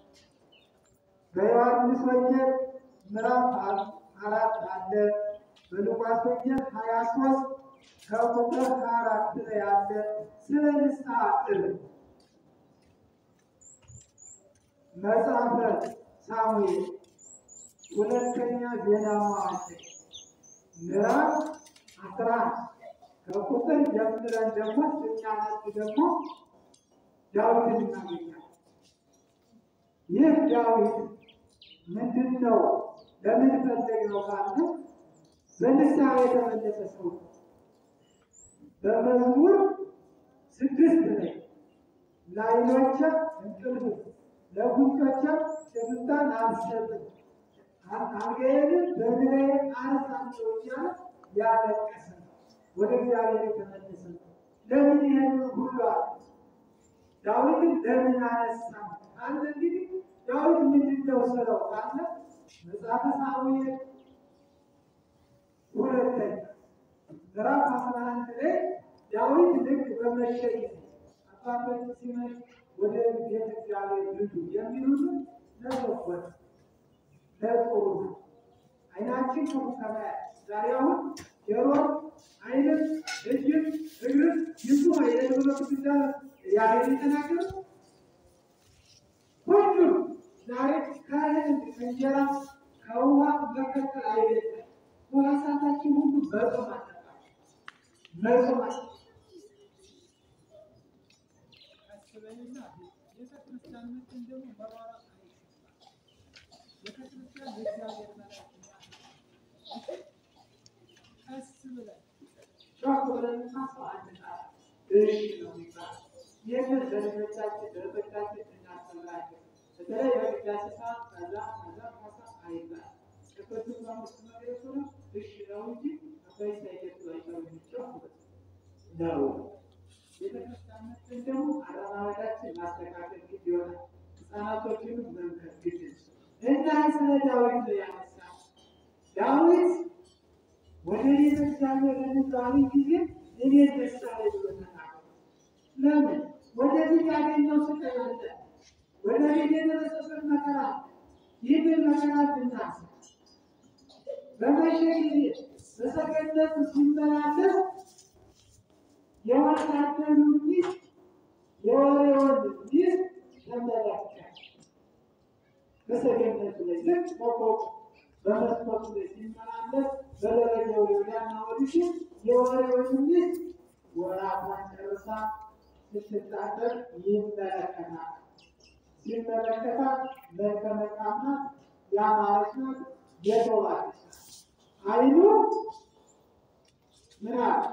በዮሐንስ ወንጌል ምዕራፍ አራት አለ። በሉቃስ ወንጌል ሀያ ሶስት ከቁጥር ሀያ አራት ላይ ያለ ስለ ንስሐ ጥሪ መጽሐፈ ሳሙኤል ሁለተኛ ዜና መዋዕል ምዕራፍ አስራ ከቁጥር ጀምረን ደግሞ ስናነብ ደግሞ ዳዊትን እናገኛለን። ይህ ዳዊት ምንድን ነው? ለምን ፈለግነው ካለ በንስሐ የተመለሰ ሰው ነው። በመዝሙር ስድስት ላይ ለዓይኖቼ እንቅልፍ ለጉንጮቼ ሽፍታን አልሰጥም አልጋዬን በእግሬ አነሳለሁ እያለ ያለቀሰ ነው። ወደ እግዚአብሔር የተመለሰ ነው። ለምን ይህን ሁሉ አለ? ዳዊትን ለምን አነሳ ካለ እንግዲህ ዳዊት ምንድን ነው ስለው ካለ መጽሐፈ ሳሙኤል ሁለተኛ ምዕራፍ አስራ አንድ ላይ ዳዊት ልክ በመሸ ጊዜ አባቶች ሲመሽ ወደ ቤተ እግዚአብሔር ግዱ የሚሉትን ለበጎት ለጥሩ ነው። አይናችን ክፉ ከማየት ዛሬ አሁን ጆሮ፣ አይንም፣ እጅም እግርም ይሱ አይነት ብሎ ቅዱስ ያሬድ የተናገረው ሁሉም ዛሬ ከእህል ከእንጀራ ከውሃ መከተል አይደለም። ሕዋሳታችን ሁሉ መጾም አለባቸው። መጾም አለ አስበንና ቤተክርስቲያን መጥተን ደግሞ በኋላ ቤተክርስቲያን የእግዚአብሔር መላእክት ቀስ ብለን ጮክ ብለን እናስበው አንድ ቃል እሺ ነው የሚባለው። ይህንን ለልጆቻችን ለእህቶቻችን እናስተምራቸው። በተለይ በቅዳሴ ሰዓት ከዛ ከዛ ከዛ አይባልም። ቅዱስ አምስት መግለጹ ነው እሺ ነው እንጂ አባይ ሳይገጡ አይቀሩም። ጮክ ብለን ነው ቤተክርስቲያን መጥተን ደግሞ አረማመዳችን ማስተካከል ግድ ይሆናል። ህፃናቶችንም መምከር ግድ ነው እና ስለ ዳዊት ነው ያነሳው። ዳዊት ወደ ቤተ እግዚአብሔር በሚባሉ ጊዜ እኔ ደስ አለኝ ብሎ ተናገረ። ለምን? ወደፊት ያገኘው ስቃይ አለ። ወደፊት የደረሰበት መከራ አለ። ይህንን መከራ ብናስብ በመሸ ጊዜ በሰገነት ሲመላለስ የወታደሩ ሚስት የወሬውን ሚስት ተመለከተ። በሰገነቱ ላይ ልክ በፎቅ በመስኮቱ ላይ ሲመላለስ በደረጃው ወዲያና ወዲህ የወሬውን ሚስት ወራቷን ጨርሳ ስትታጠቅ ይመለከታል። ሲመለከታት መልከ መልካም ናት፣ ያማረች ናት፣ የተዋበች ናት። ዓይኑ ምን አለ?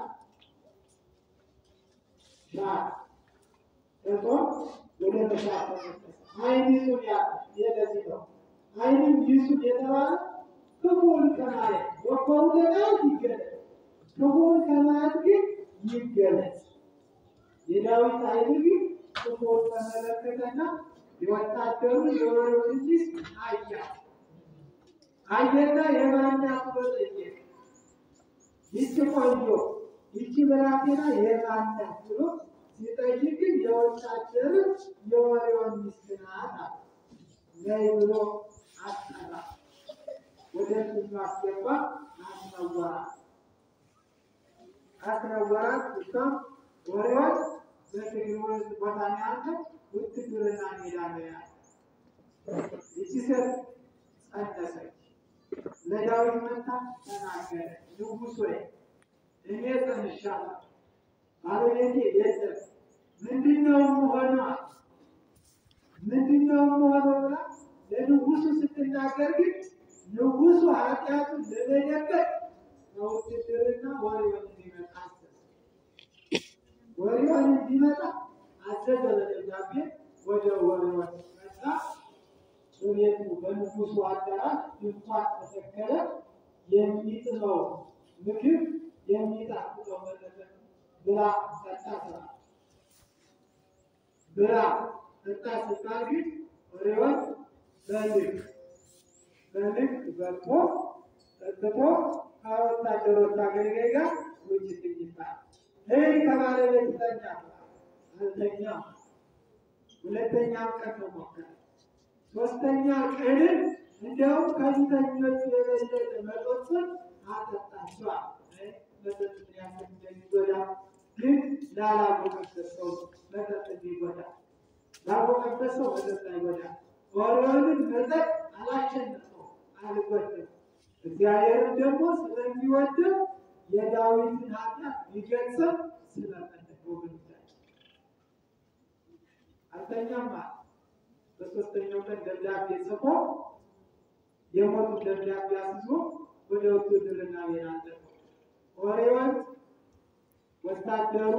ናት እጦ ወደ መሻት ተመለሰ። ዓይን ይሱን ያ የለዚህ ነው። ዓይንም ይሱን የተባለ ክፉውን ከማየት በጎውን ለማየት ይገለጥ፣ ክፉውን ከማየት ግን ይገለጥ። የዳዊት ዓይን ግን ክፉውን ተመለከተና የወታደሩ የወሬውን ሚስት አያ አየና የማናት ብሎ ጠየቀ። ይቺ ቆንጆ ይቺ ብላቴና የማናት ብሎ ሲጠይቅ ግን የወታደር የወሬውን ሚስት ናት አለ። ነይ ብሎ አስጠራ። ወደ እሱ አስገባ፣ አስነወራት። አስነወራት። እሷም ወሬዎች በትግል ቦታ ነው ያለው፣ ውትድርና ሜዳ ነው ያለው። ይቺ ሴት ጸነሰች። ለዳዊት መታ ተናገረ፣ ንጉሥ ወይ እኔ ጸንሻለሁ፣ ባለቤቴ የለም፣ ምንድነው የምሆነው? ምንድነው የምሆነው ብላ ለንጉሱ ስትናገር ግን ንጉሱ ኃጢአቱን ለመደበቅ በውትድርና ወሬውን እንዲመጣ አዘዘ። ወሬውን እንዲመጣ አዘዘ በደብዳቤ ወደ ወሬውን መጣ። በቤቱ በንጉሱ አዳራሽ ድንኳን ተተከለ። የሚጥለው ምግብ የሚጣፍጠው መጠጥ ብላ ጠጣ ስራ ብላ ጠጣ ሲባል ግን ወሬውን በልክ በልክ በልቶ ጠጥቶ ከወታደሮች አገልጋይ ጋር ውጭ ትኝታል። ይህ ከባለቤት ተኛ አልተኛም። ሁለተኛም ቀን ተሞከረ። ሶስተኛ ቀንን እንዲያውም ከፊተኞቹ የበለጠ መጠጡን አጠጣቸዋል። መጠጥ ያክል እንደሚጎዳ ግን ላላወቀበት ሰው መጠጥ እንዲጎዳ ላወቀበት ሰው መጠጥ አይጎዳ። ኦሪዮንን መጠጥ አላሸነፈው፣ አልጎድም። እግዚአብሔርም ደግሞ ስለሚወደው የዳዊትን ኃጢአት ሊገጽም ስለፈለገ ወገኖቻችን አልተኛም አለ። በሶስተኛው ቀን ደብዳቤ ጽፎ የሞቱ ደብዳቤ አስይዞ ወደ ውትድርና ቤት አለፈ። ኦሪዮን ወታደሩ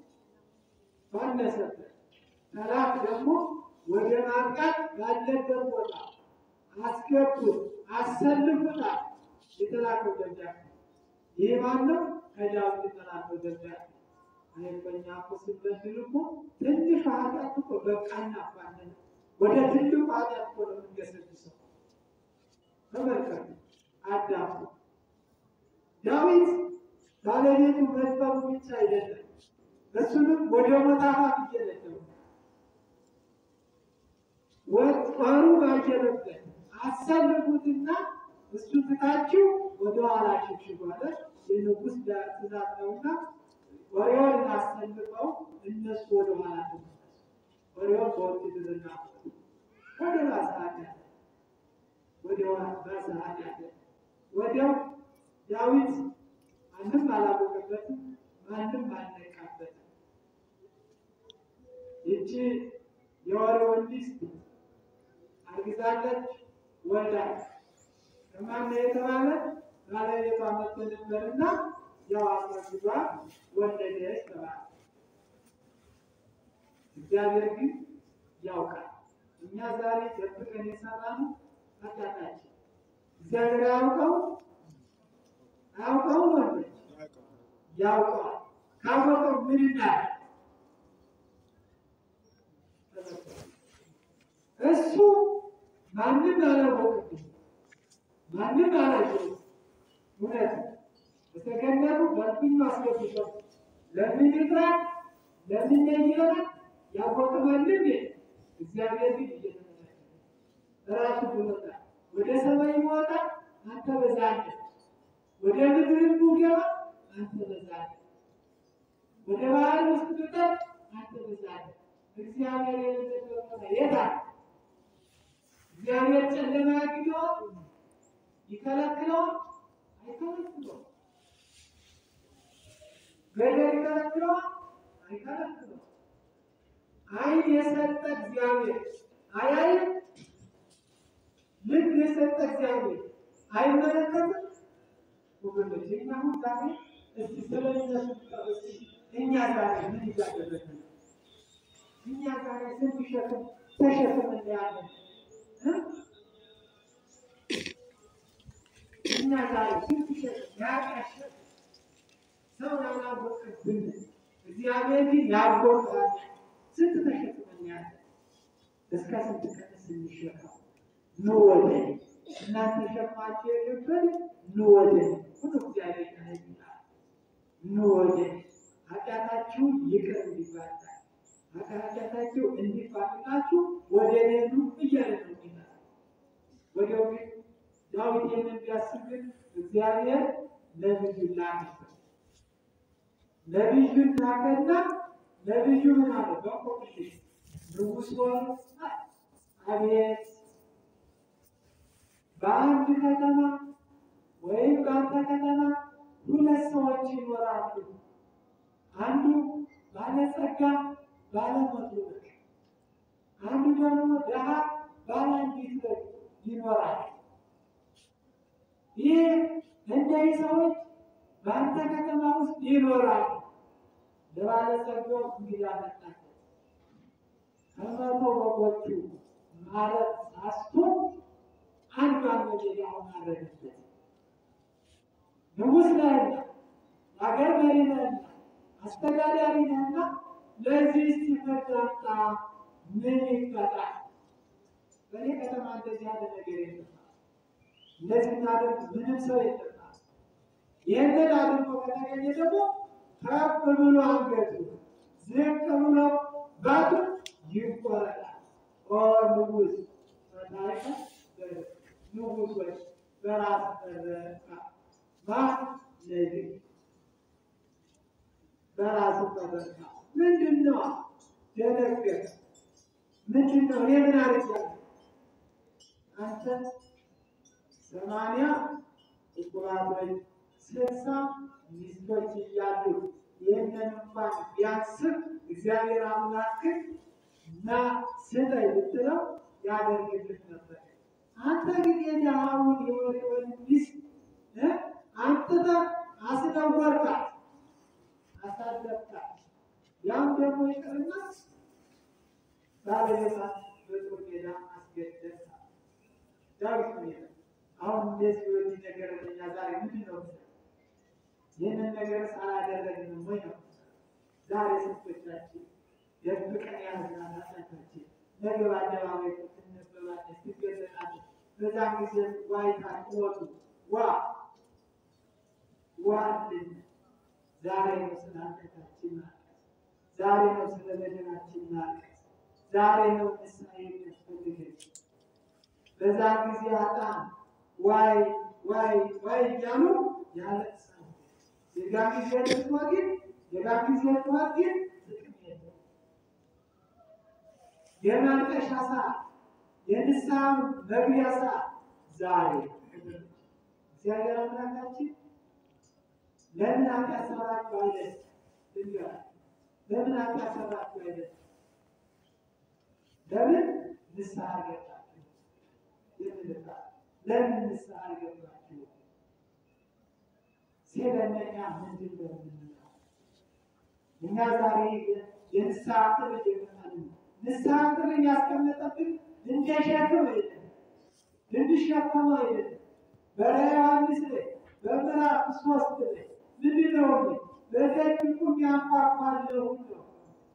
ባነሰበት ጠላት ደግሞ ወደ ማጥቃት ባለበት ቦታ አስገቡት፣ አሰልፉታል። የተላከው ደብዳቤ ይህ ማነው? ከዳዊት የተላከው ደብዳቤ አይበኛ እኮ ስንበድል እኮ ትንሽ ኃጢአት እኮ በቃ እናፋለን። ወደ ትልቁ ኃጢአት እኮ ነው የምንገሰግሰው። ተመልከቱ፣ አዳምጡ። ዳዊት ባለቤቱ መድፈሩ ብቻ አይደለም፣ እሱንም ወደ ሞት አፋፍ እየነደው ጦሩ ባየለበት አሰልፉትና እሱ ትታችሁ ወደ ኋላ ሽሽጉ አለ። የንጉሥ ትእዛዝ ነውና ወሬውን እናሰልፈው፣ እነሱ ወደ ኋላ ተመለሱ። ወሬውን በውትድርና ወደ ባሰዓት ያለ ወደ ባሰዓት ያለ ወዲያው ዳዊት ማንም አላወቀበትም፣ ማንም አልነቃበትም። ይቺ የወሬውን ሚስት አርግዛለች፣ ወልዳለች። ከማን ነው የተባለ? ባለቤቷ መጥቶ ነበርና ያው አስረግዟ ወለደች ተባለ። እግዚአብሔር ግን ያውቃል። እኛ ዛሬ ደብቀን የሰራነው ኃጢአታችን እግዚአብሔር አያውቀው አያውቀው ወንዶች ያውቀዋል። ካወቀው ምን እናድርግ? እሱ ማንም አላወቅም፣ ማንም አላየው። እውነት በተገነቡ በልብኙ አስገብቶ ለምን ይጥራል? ለምን ይይራል? ያወቀ ማንም የለም። እግዚአብሔር ግን እየተመለከተ ራሱ ብሎታል። ወደ ሰማይ ይወጣ አንተ በዛለህ፣ ወደ ምድርም ብገባ አንተ በዛለህ፣ ወደ ባህር ውስጥ ብጠልቅ አንተ በዛለህ። እግዚአብሔር የሌለበት ቦታ የት አለ? እግዚአብሔር ጨለማ ያግደዋል? ይከለክለዋል? አይከለክለውም። ገደል ይከለክለዋል? አይከለክለውም። ዓይን የሰጠ እግዚአብሔር አያይም? ልብ የሰጠ እግዚአብሔር አይመለከትም? ወገኖች እኛ አሁን ዛሬ እስቲ ስለነሱ እስቲ እኛ ዛሬ ምን እያደረግን ነው? እኛ ዛሬ ስንት ሸክም ተሸክመን ያለን እ? እኛ ዛሬ ስንት ሸክም ያቃሸ ሰው ያላወቀብን እግዚአብሔር ግን ያወቀዋል። ስንት ተሸክመን ያለን እስከ ስንት ቀን ስንሸከም ኑ ወደ እኔ እናንተ ሸክማችሁ የከበደ ኑ ወደ እኔ ሁሉ እግዚአብሔር ይላል። ኑ ወደ እኔ ኃጢአታችሁን ይቅር እንዲባላችሁ ኃጢአታችሁ እንዲፋቅላችሁ ወደ እኔ ኑ እያለ ነው ይላል። ወዲያው ግን ዳዊት ይህንን ቢያስብ ግን እግዚአብሔር ነብዩ ላከበት። ነቢዩን ላከና ነቢዩ ምን አለ? በእንቆቅልሽ ንጉሥ ሆይ አቤት በአንድ ከተማ ወይም በአንተ ከተማ ሁለት ሰዎች ይኖራሉ። አንዱ ባለጸጋ ባለመቶ ብር፣ አንዱ ደግሞ ድሃ ባለ አንዲት ብር ይኖራል። ይህ እነዚህ ሰዎች በአንተ ከተማ ውስጥ ይኖራሉ። ለባለጸጋው እንግዳ መጣለት። ከመቶ በጎቹ ማለት ሳስቶ አንዷን በሜዳውን አረገበት። ንጉሥ ነህና የአገር መሪ ነህና አስተዳዳሪ ነህና ለዚህ ሲፈርድ አምጣ ምን ይቀጣል? በእኔ ከተማ እንደዚህ ያለ ነገር የለም። እንደዚህ እናደርግ ምንም ሰው የለም። ይህንን አድርጎ ከተገኘ ደግሞ ከፍ ብሎ አንገቱ ዝቅ ብሎ ባቱ ይቆረጣል። ኦ ንጉሥ ፈታይከ ንጉሥ ወይ በራስ ተረካ ማ ነቢይ በራሱ ተረካ ምንድን ነው? ደነገጠ። ምንድን ነው? እኔ ምን አድርጊያለሁ? አንተ ሰማንያ ዕቁባቶች ስልሳ ሚስቶች እያሉ ይህንን እንኳን ቢያስብ እግዚአብሔር አምላክን እና ስጠኝ ብትለው ያደርግልህ ነበር። አንተ ግን የድሃውን የወሬውን ሚስት አንጥተህ አስነወርካት፣ አሳደብካት። ያም ደግሞ ይቅርና ባለቤቷን በጦር ሜዳ አስገደልካት። ዳዊት ምን ይላል? አሁን እንደዚህ ወዲህ ነገር እኛ ዛሬ ምንድን ነው ይህንን ነገር ሳላደረግን ወይ ነው ዛሬ ስንቶቻችን ደብቀን ያዝናል ኃጢአታችን ነገ በአደባባይ ትነበባለች፣ ትገለጣለች። በዛም ጊዜ ዋይታ ጩኸቱ ዋ ዋ አለን። ዛሬ ነው ስለ ኃጢአታችን ማልቀስ፣ ዛሬ ነው ስለ በደላችን ማልቀስ፣ ዛሬ ነው ንስሐ የሚያስፈልገን። በዛም ጊዜ አጣን ዋይ ዋይ ዋይ እያሉ ያለቅሳሉ። የጋ ጊዜ ልቅሶ ግን የጋ ጊዜ ጩኸት ግን ጥቅም የለውም። የማልቀሻ ሰዓት፣ የንስሐ መግቢያ ሰዓት ዛሬ እግዚአብሔር አምላካችን ለምን ኃጢአት ሰራችሁ አይደል? ልንገር ለምን ኃጢአት ሰራችሁ አይደል? ለምን ንስሐ ገባችሁ? የምልታ ለምን ንስሐ ገባችሁ? ሲለነኛ ምንድን ነው የምንለው? እኛ ዛሬ የንስሐ ጥሪ እየመጣን ነው። ንስሐ ጥሪ ያስቀመጠብን እንደ ሸክም አይደለም፣ እንድሸከመው አይደለም። በራዕየ ዮሐንስ ላይ በምዕራፍ ሶስት ላይ ምንድን ነው በደጅ ቁም ያንኳኳለሁ ነው።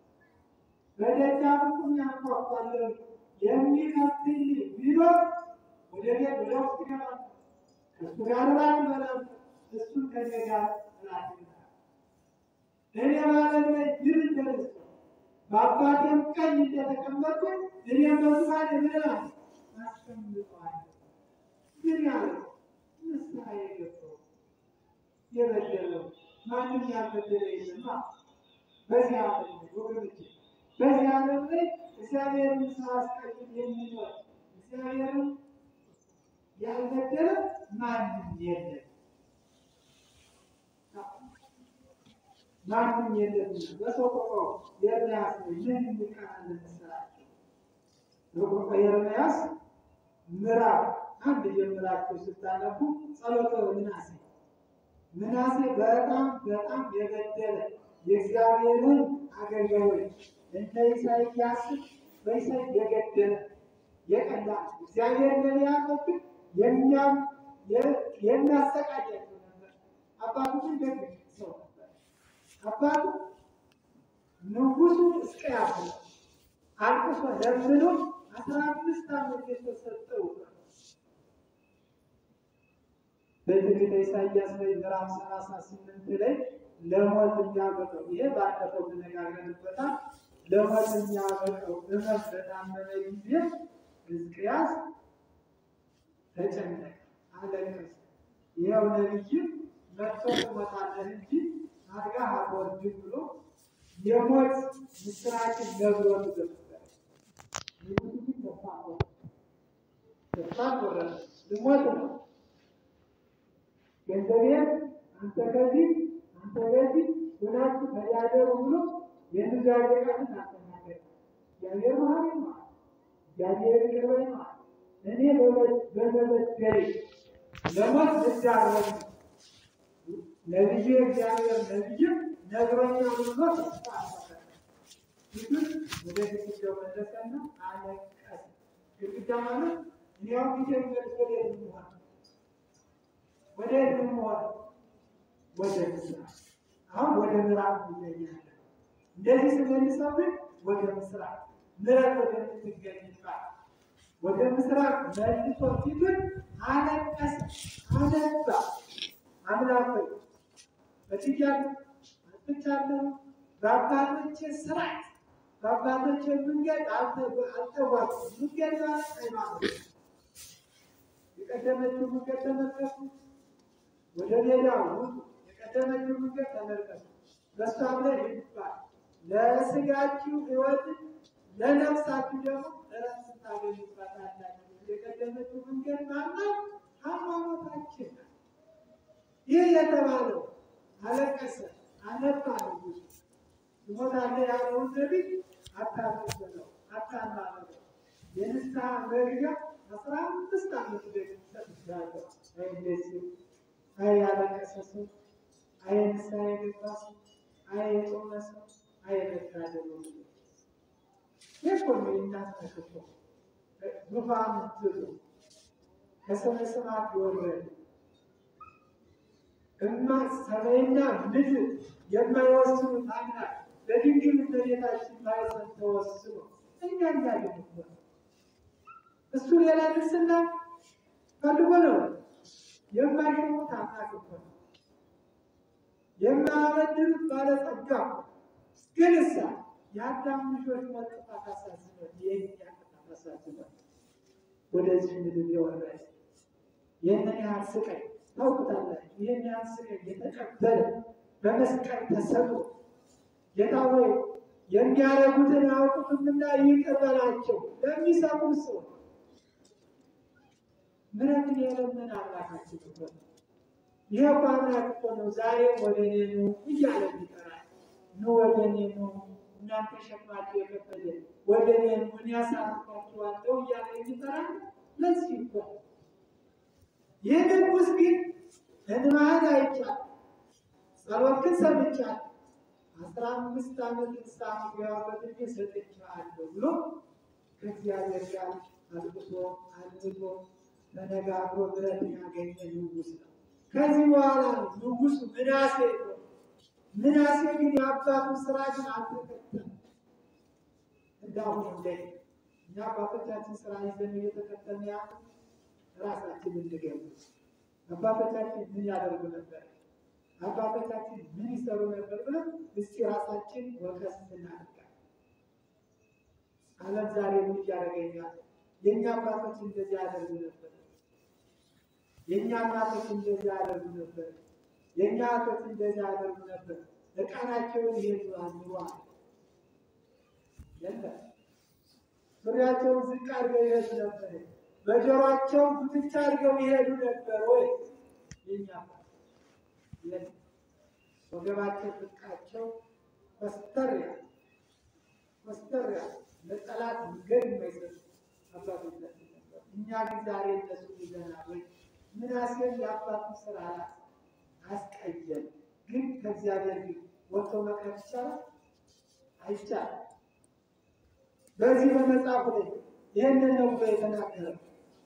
በደጃፍ ቁም ያንኳኳለሁ የሚከፍትልኝ ቢኖር ወደ ቤት ወደ ውስጥ ይገባል፣ ከእሱ ጋር እራት እበላለሁ፣ እሱም ከእኔ ጋር እራት ይበላል። እኔ በዓለም ላይ ድል እንደነሳሁ በአባቴም ቀኝ እንደተቀመጥኩኝ እኔም በዙፋኔ ምን እላለሁ አስቀምጠዋለሁ። ግን ያለው ንስሐ የገባው የበደለው ማንም ያልበደለ የለማ። በዚህ ዓለም ላይ ወገኖቼ፣ በዚህ ዓለም ላይ እግዚአብሔርን ሳያስቀይም የሚኖር እግዚአብሔርን ያልበደለ ማንም የለም፣ ማንም የለም። በሰቆቃ ኤርምያስ ላይ ምን የሚቃለን መሰላችሁ? በሰቆቃ ኤርምያስ ምዕራፍ አንድ ጀምራችሁ ስታነቡ ጸሎተ ምናሴ ምናሴ በጣም በጣም የበደለ የእግዚአብሔርን አገልጋዮች እንደ ኢሳይያስ በኢሳይ የገደለ የቀላ እግዚአብሔር ነቢያቶችን የሚያሰቃያቸው ነበር። አባቱ ግን ደግ ሰው ነበር። አባቱ ንጉሱ ሕዝቅያስ ነው። አልቅሶ ለምኖ አስራ አምስት ዓመት የተሰጠው በትንቢተ ኢሳይያስ ላይ ምዕራፍ ሰላሳ ስምንት ላይ ለሞት የሚያበቀው ይሄ ባለፈው ተነጋግረንበታል። ለሞት የሚያበቀው እመት በታመመ ጊዜ ሕዝቅያስ ተጨነቀ፣ አለቀሰ። ይኸው ነቢይም መጥቶ ትሞታለህ እንጂ አድጋ አትወርድም ብሎ የሞት ምስራችን ነግሮን ነበር። ንጉሡ ግን ተስፋ ቆረጠ። ተስፋ ቆረጠ። ልሞት ነው ገንዘቤን አንተ ከዚህ አንተ ከዚህ ሆናችሁ ተያደሩ ብሎ የኑዛዜ ቃልን አስተናገረ። እግዚአብሔር መሐሪ ነው። እግዚአብሔር ይቅር ባይ ነው። እኔ በመበደሌ ለሞት ልዳረግ ነቢዩ እግዚአብሔር ነቢዩ ነግሮኛል ብሎ ተስፋ አደረገ። ፊቱን ወደ ግድግዳው መለሰና አለቀሰ። ግድግዳ ማለት እኔ አሁን ፊቴን መልስ ወደ የት ነው ወደ የት ነው የምሆነው? ወደ ምስራቅ። አሁን ወደ ምዕራብ ይገኛል። እንደዚህ ስመልሰው ግን ወደ ምስራቅ ምዕራብ ወደምትገኝባት ወደ ምስራቅ መልሶ ፊቱን አለቀሰ፣ አነባ። አምላክ ሆይ በትያለሁ፣ አጥፍቻለሁ፣ በአባቶቼ ስርዓት በአባቶቼ መንገድ አልተጓዝኩም። መንገድ ማለት ሃይማኖት የቀደመችው መንገድ ተመልከቱ፣ ወደ ሌላ ውጡ። የቀደመችው መንገድ ተመልከቱ፣ በሷም ላይ ይባል ለስጋችሁ ሕይወት ለነፍሳችሁ ደግሞ እረፍት ታገኙባታላችሁ። የቀደመችው መንገድ ማናት? ሃይማኖታችን ናት። ይህ የተባለው አለቀሰ፣ አነባ ንጉሡ ትሞታለህ ያለውን ነቢይ አታመሰለው፣ አታማረው። የንስሐ መግቢያ አስራ አምስት ዓመት ደግሞ ሰጥቻለሁ። አይ እንደዚህ አይ ያለቀሰ ሰው፣ አይ ንስሐ የገባ ሰው፣ አይ የጾመ ሰው፣ አይ የመታደሉ ይህ እኮ ነው የእናት ተክቶ ዙፋን ትቶ ከሰማየ ሰማያት የወረደ እማ ሰማይና ምድር የማይወስኑት አምላክ በድንግል እመቤታችን ማኅፀን ተወስኖ እኛ እንዳለን እኮ ነው። እሱ ሌላ ክርስትና ፈልጎ ነው። የማይሾሙት አምላክ እኮ ነው። የማያበድሩት ባለጸጋ እኮ ግን እሳ የአዳም ልጆች ሞት ጥፋት አሳዝኖት የእኛ ጥፋት አሳዝኖት ወደዚህ ምድር የወረደ ይህንን ያህል ስቃይ ታውቁታላችሁ። ይህን ያህል ስቃይ የተቀበለ በመስቀል ተሰቅሎ ጌታ ሆይ የሚያደርጉትን አያውቁትምና ይቅር በላቸው ለሚሰሙ ሰው ምሕረትን የለመነ አምላካችን እኮ ነው። ይሄ እኮ አምላክ እኮ ነው። ዛሬ ወደ እኔ ኑ እያለ ይጠራል። ኑ ወደ እኔ ኑ እናንተ ሸክማችሁ የከበደ ወደ እኔ ኑ እኔ አሳርፋችኋለሁ እያለ የሚጠራል። ለዚህ እኮ ነው። ይህ ንጉሥ ግን እንባህን አይቻል ጸሎትን ሰምቻል አስራ አምስት ዓመት ንስሐ ገባበት እንጂ ሰጥቼሃለሁ ብሎ ከእግዚአብሔር ጋር አልቅሶ አልምቶ ተነጋግሮ ምሕረትን ያገኘ ንጉሥ ነው። ከዚህ በኋላ ነው ንጉሡ ምናሴ ነው። ምናሴ ግን የአባቱን ስራ ግን አልተከተለም። እንዳሁኑ እንደ እኛ አባቶቻችን ስራ ይዘን እየተከተልን ያለ ራሳችን እንገምት። አባቶቻችን ምን ያደርጉ ነበር? አባቶቻችን ምን ይሰሩ ነበር ብለን እስቲ ራሳችን ወቀስ እናድርጋለን። ዓለም ዛሬ ምን እያደረገኛል? የእኛ አባቶች እንደዚህ ያደርጉ ነበር። የእኛ እናቶች እንደዚህ ያደርጉ ነበር። የእኛ አቶች እንደዚህ ያደርጉ ነበር። እቃናቸውን ይሄዱ አኑሯል። የለም ሱሪያቸውን ዝቅ አድርገው ይሄዱ ነበር። በጆሯቸው ጉትቻ አድርገው ይሄዱ ነበር ወይ? የኛ የለም። ወገባቸው ጥቃቸው ኮስተር ያለ ኮስተር ያለ ለጠላት መንገድ የማይሰጡ አባቶቻችን ነበር። እኛ ግን ዛሬ እነሱ ይዘናል ወይ? ምናሴም የአባቱ ስራ አስቀየም። ግን ከእግዚአብሔር ግን ወጥቶ መቅረት ይቻላል አይቻልም። በዚህ በመጽሐፉ ላይ ይህንን ነው ብሎ የተናገረው።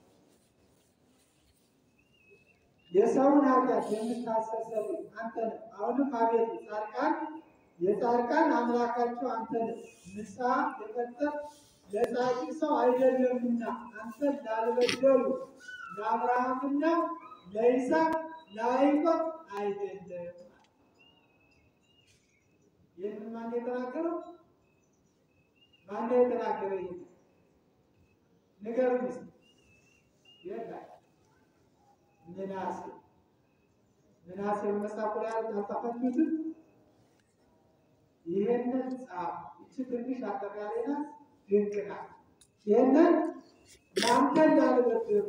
የሰውን ኃጢአት የምታስተሰርይ አንተ ነህ። አሁንም አቤቱ ጻድቃን የጻድቃን አምላካቸው አንተ ነህ። ንስሐ የፈጠር ለጻድቅ ሰው አይደለምና አንተን ላልበደሉ ለአብርሃምና ለይስሐቅ ለያዕቆብ አይደለም። ይህንን ማን የተናገረው? ማን የተናገረ? ይህ ንገሩኝ እስኪ። የለም ምናሴ ምናሴ መጽሐፉ ላይ አልተፈቱትም። ይህንን ጻፍ። ይቺ ትንሽ አጠቃላይ ናት፣ ድንቅ ናት። ይህንን ለአንተ እንዳልበድር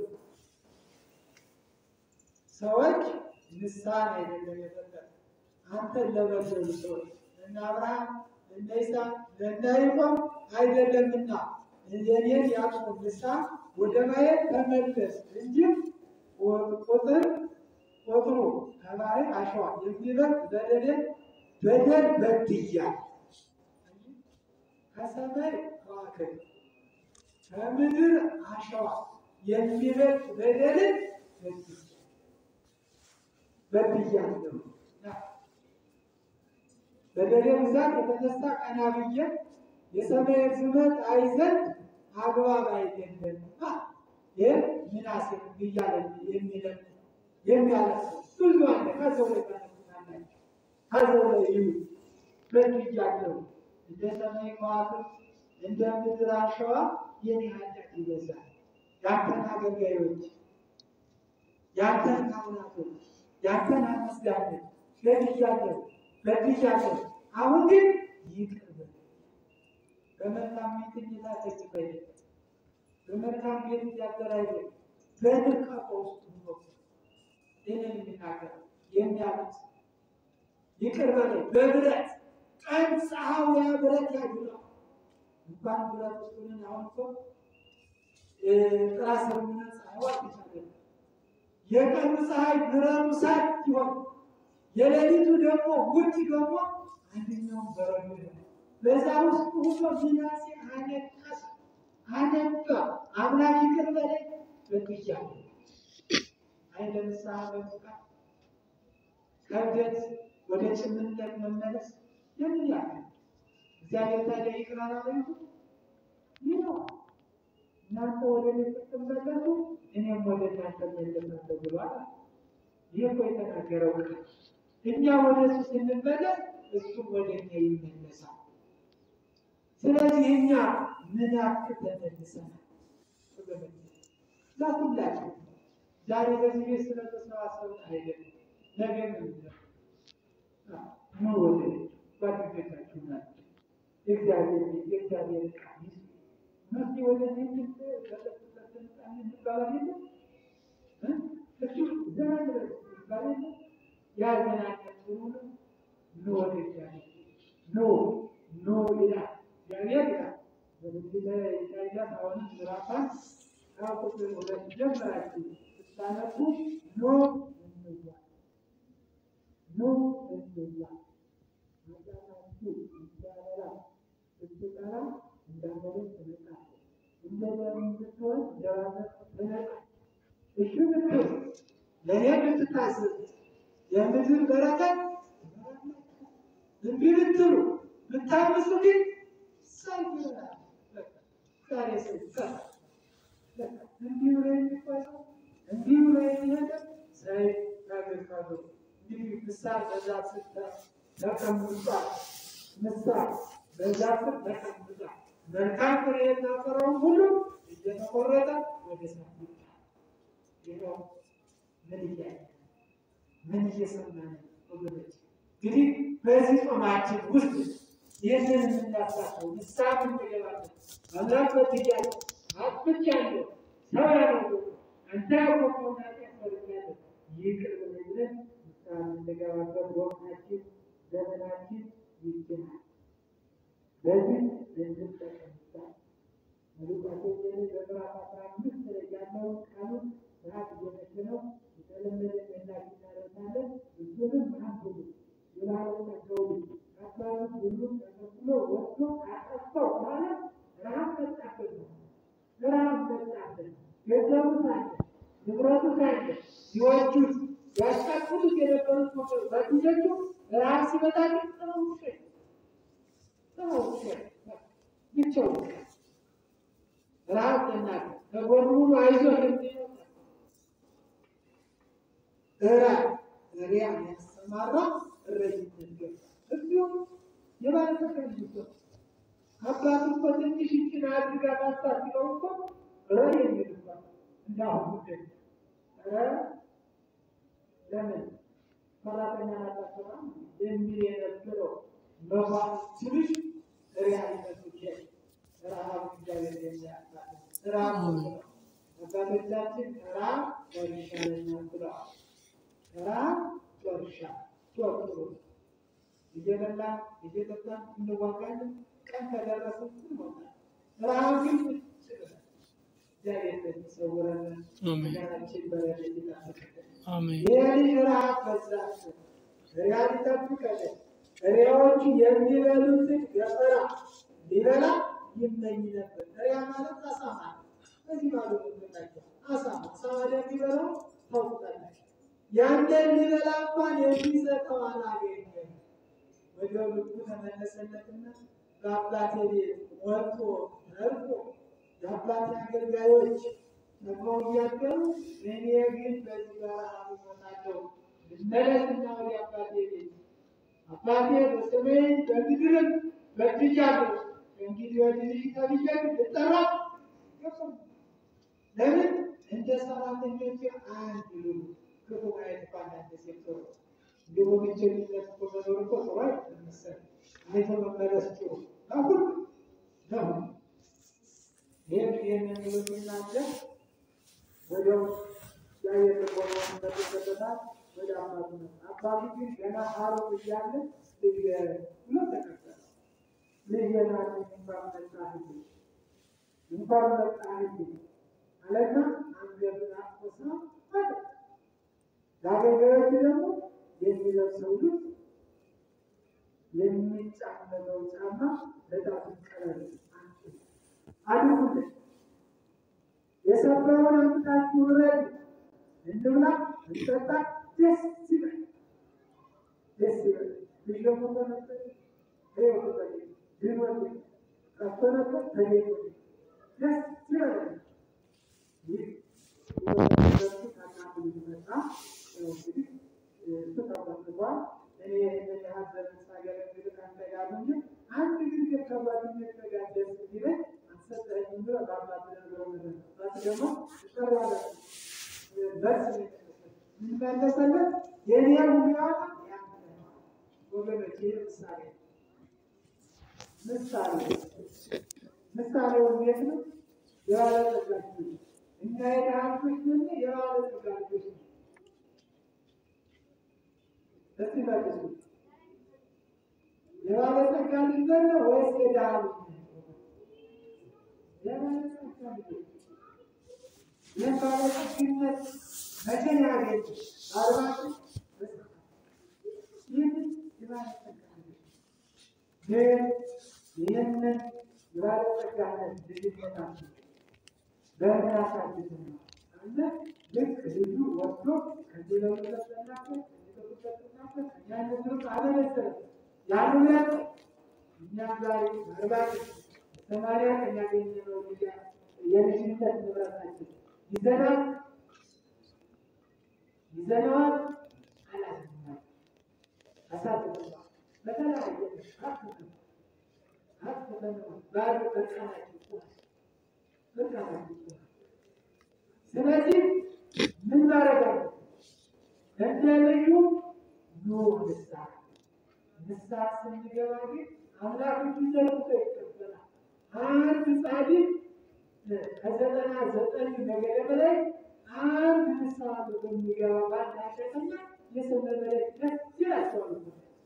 ሰዎች ንስሐን አይደለም የፈጠረ አንተን ለበደሉ ሰዎች እነ አብርሃም እነ ይስሐቅ እነ ያዕቆብ አይደለምና የኔን ያዕቆብ ንስሐ ወደ ማየት ተመለስ እንጂ ቁጥር ቁጥሩ ከባህር አሸዋ የሚበልጥ በደሌን በደል በድያለሁ። ከሰማይ ከዋክብት ከምድር አሸዋ የሚበልጥ በደልን በድያለሁ። በደሌ ብዛት የተነሳ ቀና ብዬ የሰማይ ርዝመት አይ ዘንድ አግባብ አይደለም። ይህ ምናሴ እያለ የሚለም የሚያለቅሰው ብዙ አለ። ከሰው ላይ ታነሱታላችሁ፣ ከሰው ላይ ይዩ በድያለሁ። እንደ ሰማይ ከዋክብት እንደ ምድር አሸዋ የኔ ኃጢአት ይበዛል። ያንተን አገልጋዮች፣ ያንተን ካህናቶች፣ ያንተን አመስጋኞች በድያለሁ በድያለሁ። አሁን ግን ይቅር በል። በመልካም ቤት እየታተች አይደለም፣ በመልካም ቤት እያደረ አይደለም፣ በድርቀት ውስጥ ነው ይህንን የሚናገር የሚያሉት ይቅር በለኝ በብረት ቀን ፀሐዩ ያ ብረት ያግለው እንኳን ብረት ውስጥ ሆነን አሁን እኮ ጥራ ስር ሆነን ፀሐዩ አልተቻለም። የቀኑ ፀሐይ ብረቱ ሳት ሲሆን የሌሊቱ ደግሞ ውጭ ደግሞ አንደኛውን በረዶ ነው። በዛ ውስጥ ሁሉ ቢናሴ አነቀሰ አነቀ። አምላክ ይቅር በለኝ በድያለሁ። አይ ለምሳሌ በመውጣት ከእብደት ወደ ጭምነት መመለስ የምን ያህል እግዚአብሔር ታዲያ ይቅር አላለኝ? ይለዋል። እናንተ ወደ እኔ ስትመለሱ እኔም ወደ እናንተ እመለሳለሁ ብሏል። ይህ እኮ የተናገረው ቃል እኛ ወደ እሱ ስንመለስ እሱም ወደ እኛ ይመለሳል። ስለዚህ እኛ ምን ያክል ተመልሰናል? ለሁላችሁ ዛሬ በዚህ ቤት ስለተሰባሰብን አይደለም፣ ነገ ምን ምን ወደ ጓደኞቻችሁ ናቸው። የእግዚአብሔር ቤት የእግዚአብሔር ቃል ይስ መስ ወደ ንግድ በጠጡበትን ቃል ይባላል የለም እሱ ዘመን ድረስ ይባል የለም ያዘናቀን ሁሉ ኖ ወደ እግዚአብሔር ኖ ኖ ይላል እግዚአብሔር ይላል በንግድ ኢሳያስ አሁንም ምዕራፍ አንድ ከቁጥር ሁለት ጀምራችሁ ስታነቡ ኖ እንዋ ኖ እንዋ ኃጢአታችሁ እንዳበላ ስትጠራ እንዳመለጥ ትነቃለህ፣ እንደ ደም ብትሆን እንደባሰ ትነቃለህ። እሺ ብትል ለእኔ ብትታዘዝ የምድር በረከት እምቢ ብትሉ ብታምፁ ግን ሰይፍ ይሆናል። ዛሬ ሰው ይቀራል። እንዲህ ብሎ የሚጓዘው እንዲህ ብሎ የሚሄደው ሰይፍ ያገርካሉ። እንግዲህ ምሳር በዛ ስር ተቀምጧል። ምሳር በዛ ስር ተቀምጧል። መልካም ፍሬ የሚያፈራውን ሁሉ እየተቆረጠ ወደ እሳት ይጣላል። ይኸው ምን እያለ ምን እየሰማን ነው ወገኖች? እንግዲህ በዚህ ጾማችን ውስጥ ይህንን የምናሳተው ንስሐ የምንገባለን አምላክ በድያለሁ፣ አጥፍቻለሁ፣ ሰው ያደረገው አንተ ያወቀውን ኃጢአት ሰርቻለሁ፣ ይቅር በለኝ ብለን ንስሐ የምንገባበት ወቅታችን ዘመናችን ይችላል። በዚህ እንድንጠቀምበት ሉቃስ ወንጌል በምዕራፍ አስራ አምስት ላይ ያለውን ቃሉን ሰዓት እየመሸነው የተለመደ መላክ እናደርሳለን። እሱንም አንብቡ ይላሉና ሰው አባቱ ሁሉም ተከትሎ ወጥቶ አጠፋው ማለት ረሃብ መጣበት ነው። ረሃብ መጣበት። ገንዘቡ ሳለ ንብረቱ ሳለ ሲወጁት ያስቀጥሉት የነበሩት ጓደኞቹ ረሃብ ሲመጣ ግን ጥለው ውሸት ጥለው ውሸት ብቻውን ረሃብ ተናገ ከጎኑ ሁሉ አይዞህ የሚለው እራ እሪያ ያሰማራ እረኝነት ገባ። እንዲሁም የባለተቀ ልጅ አባቱ እኮ ትንሽ ይችን አድርጋ ታስታጥለው እኮ ረ የሚልባ እንዳሁን ጉዳይ ረ ለምን ሰራተኛ ናታሰራ የሚል የነበረው መኳንንትሽ ሪያሊነቱ ረሃብ እግዚአብሔር የሚያሳል ረሃብ ነው። አባቶቻችን ረሃብ ጦር ይሻለኛል ብለዋል። ረሃብ ጦር ይሻል ጦር ጥሩ ነው። እየበላን እየጠጣን እንዋጋለን። ቀን ከደረሰ እንሞታለን። ረሃብ ግን እግዚአብሔር የሚሰውረን አሜን ሀገራችን በረድኤት ይጠብቅልን። አሜን የልጅ ረሃብ በዛብን፣ ሪያል ይጠብቀልን። ሪያዎቹ የሚበሉትን ገፈራ ሊበላ ይመኝ ነበር። ሪያ ማለት አሳማ ነው። በዚህ ባሉ ምናቸው አሳማ አሳማ የሚበላው ታውቁታላችሁ። ያንን ሊበላ እንኳን የሚሰጠው አላገኘም። ወደ ልቡ ተመለሰለትና በአባቴ ቤት ወጥቶ ተርፎ የአባቴ አገልጋዮች ተግባው እያደሩ እኔ ግን በዚህ በረሃብ እሞታለሁ። ልመለስና ወደ አባቴ ቤት አባቴ በሰሜን በምድርም በድያለሁ። እንግዲህ ወዲህ ልጅ ተብዬ ልጠራ ገባሁ። ለምን እንደ ሰራተኞች አንድ ልሉ ክፉ ማየት እንኳን አንድ ሴት ጥሩ እንዲሁ ብቸኝነት እኮ መኖር እኮ ጥሩ አይደለም መሰለኝ። እኔ መመለስ ጥሩ አሁን ለሁን ይህን ይህን የሚሉት እናንተ ወዲያው ያየር ልቦናውን መልሶለታል። ወደ አባቱ ነው። አባቱ ግን ገና ሀሩን እያለ ልጅ ብሎ ተቀበለ። ልጄን አለኝ እንኳን መጣህልኝ እንኳን መጣህልኝ አለና አንገቱን አቆሳ ወጣ። ለአገልጋዮቹ ደግሞ የሚለብሰው ልብስ የሚጫመለው ጫማ በጣም ቀለል አድርጉለት። የሰበረውን አምጥታችሁ ውረድ፣ እንብላ፣ እንጠጣ፣ ደስ ይበል፣ ደስ ይበል። ልጅ ደግሞ ተነጠቀ፣ ሕይወቱ ተገኘ፣ ድኖት ጠፍቶ ነበር፣ ተገኘ፣ ደስ ይበል። ይህ ወደሱ ታናቱ ሊመጣ እንግዲህ እሱ ተቆጥቧል። እኔ ይህንን ያህል ዘመን ሳገለግል ከአንተ ጋር እንጂ አንድ ጊዜ ከጓደኞቼ ጋር ደስ ቢለኝ አልሰጠኸኝም ብሎ በአባት ነግረው ነበር። አባት ደግሞ ይጠራዋል በስ ምን መለሰለት? የኔ ሁኔታ ያንተ ነው። ወገኖች ይህ ምሳሌ ነው። ምሳሌ ምሳሌው እንዴት ነው? የባለጸጋች ልጅ እኛ የድሃዎች ነን፣ የባለጸጋ ልጆች ነን። እስቲ መልሱ። የባለጸጋ ልጅ ነን ወይስ የድሃ ልጅ ነን? የባለጸጋ ልጆች። ይህን ባለጸግነት መቼ ነው ያገኙት? በአርባችሁ በሰማንያ ይህን የባለጸጋ ልጆች ግን ይህንን የባለጸጋነት ልጅነታችን በራሳችን ነው አለ ልክ ልጁ ወስዶ ከዚህ ለውጠናቸው የተጠቁጠናቸው እኛን ዝም አለመሰለ ያሉለት እኛም ዛሬ ምናልባት ሰማሪያ ከሚያገኘነው ልጅ የልጅነት ንብረታችን ይዘናል ይዘነዋል አላዝናል አሳትፈነዋል በተለያየ አትፈ አትፈነዋል ባዶ በቃናቸው ስለዚህ ምን ማድረግ አለ? እንደ ልዩ ኑ ንስሐ ንስሐ ስንገባ ግን አምላክ ዘርቶ ይቀበላል። አንድ ጻድቅ ከዘጠና ዘጠኝ ነገደ በላይ አንድ ንስሐ በሚገባ ባንድ ኃጢአተኛ የሰው መመለክ ደስ ይላቸዋል።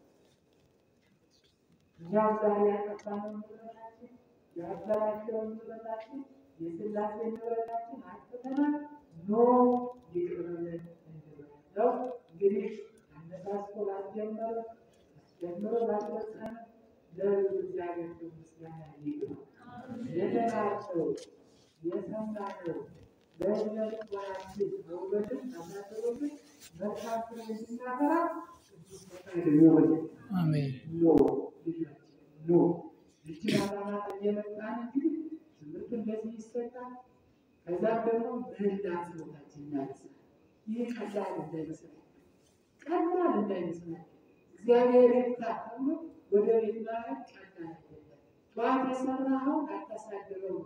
እኛም ዛሬ ያጠፋነው ንብረታችን ያበላሸውን ንብረታችን የስላሴ ንብረታችን አጥተናል። ኖ ይቅር በለን እንበለው። እንግዲህ አነሳስቶ ላስጀመረ አስጀምሮ ላስፈጸመ ለልዑል እግዚአብሔር ምስጋና ይግባው። የተናቸው የሰማነው በእዝነ ልቦናችን በውበትም አናገሮብን መልካም ፍሬ እንድናፈራ ቅዱስ ፈቃዱ ይሁንልን። አሜን ኖ ልጆች ኖ ይችን ዓላማ እየመጣን እንግዲህ ትምህርት እንደዚህ ይሰጣል። ከዛም ደግሞ ምህላ ጸሎታችን እናነሳለን። ይህ ቀላል እንዳይመስላል ቀላል እንዳይመስላል እግዚአብሔር ይርዳ ተብሎ ወደ ቤት ማለት ቀላል አይደለም። ጠዋት የሰራኸውን አታሳድረው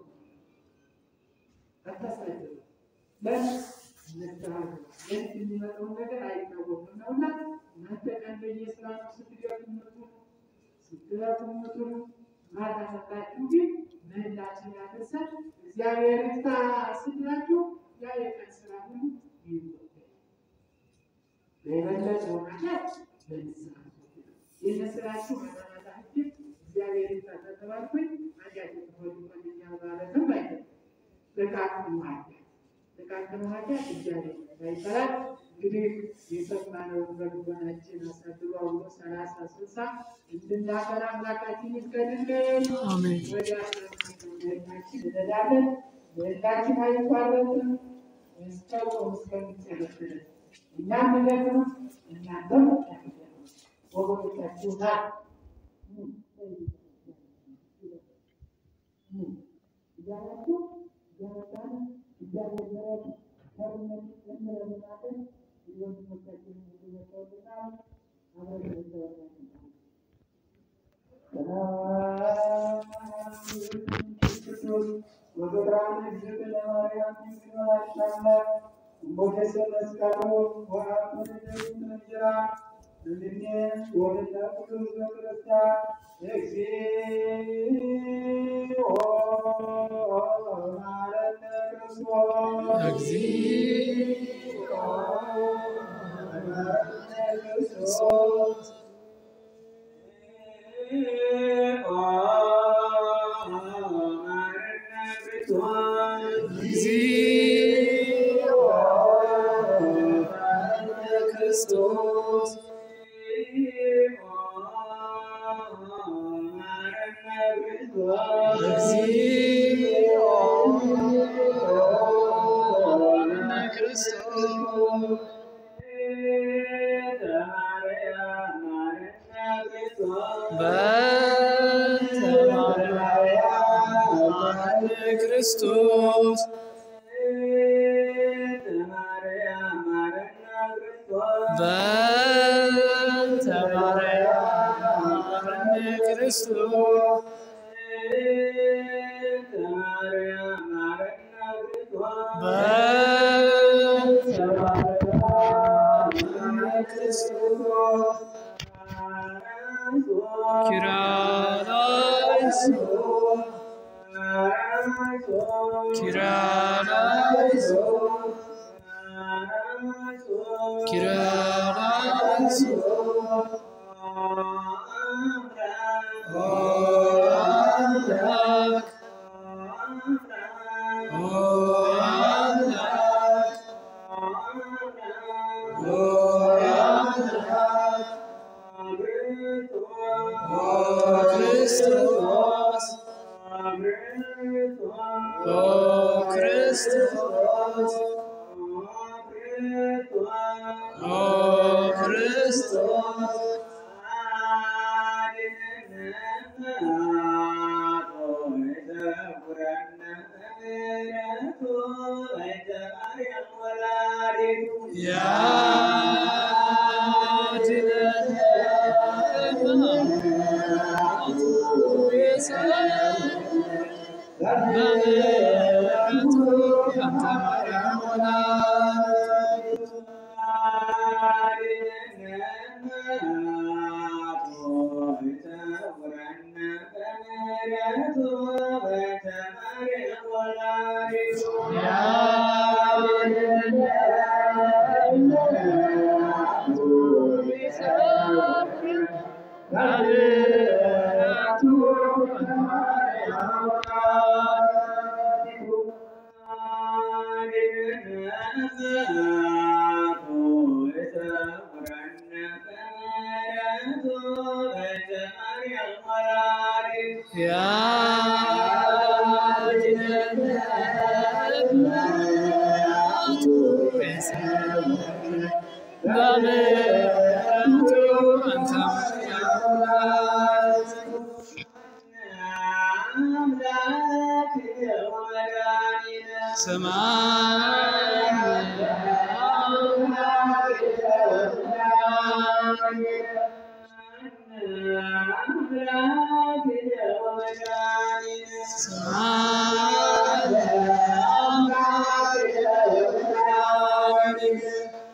አታሳድረው ለምን ንስሐ ግባ። ለምን የሚመጣውን ነገር አይታወቅም ነውና እናንተ ቀን በየስራ ነው ስትገቡ ትምህርቱ ስደቱ ምትሉ ማታ መጣችሁ ግን ምህላችን ያደርሳል እግዚአብሔር ይፍታ ስላችሁ ያ የቀን ስራ ሁሉ ይወገዳል። የበለጠ ማለት በንስሐ የመስራችሁ ማናማታ እጅግ እግዚአብሔር ይፍታ ተባልኩኝ አጃጅ ሆን ሆንኛ ማለትም አይደለም። ጥቃቅን ኃጢአት ጥቃቅን ኃጢአት እግዚአብሔር ይባላል። እንግዲህ የሰማነውን በልቦናችን አሳድሮ አውሎ ሰላሳ ስልሳ እንድናፈራ አምላካችን ይፍቀድልን። አሜን። ወደ ምህላችን እንሄዳለን። ምህላችን አይቋረጥም እስከ ጾም እስከሚጨርስ ድረስ እኛም እንደግሙ እናንተም እንዳትደግሙ ወገኖቻችሁ ናት እያላችሁ እያመጣን እያገዘረት ከርነት ለምለምናለን ወንድሞቻችን ይመሰውልናል አብረን እንዘወራለን። እግዚኦ ክርስቶስ እግዚኦ ክርስቶስ በእንተ ማርያም ክርስቶስ በእንተ ማርያም ክርስቶስ በእንተ ማርያም ክርስቶስ ኪርያላይሶ ኪርያላይሶ ኪርያላይሶ ኦ አምላክ ኦ አምላክ ኦ አምላክ ኦ ክርስቶስ ኦ ክርስቶስ ኦ ክርስቶስ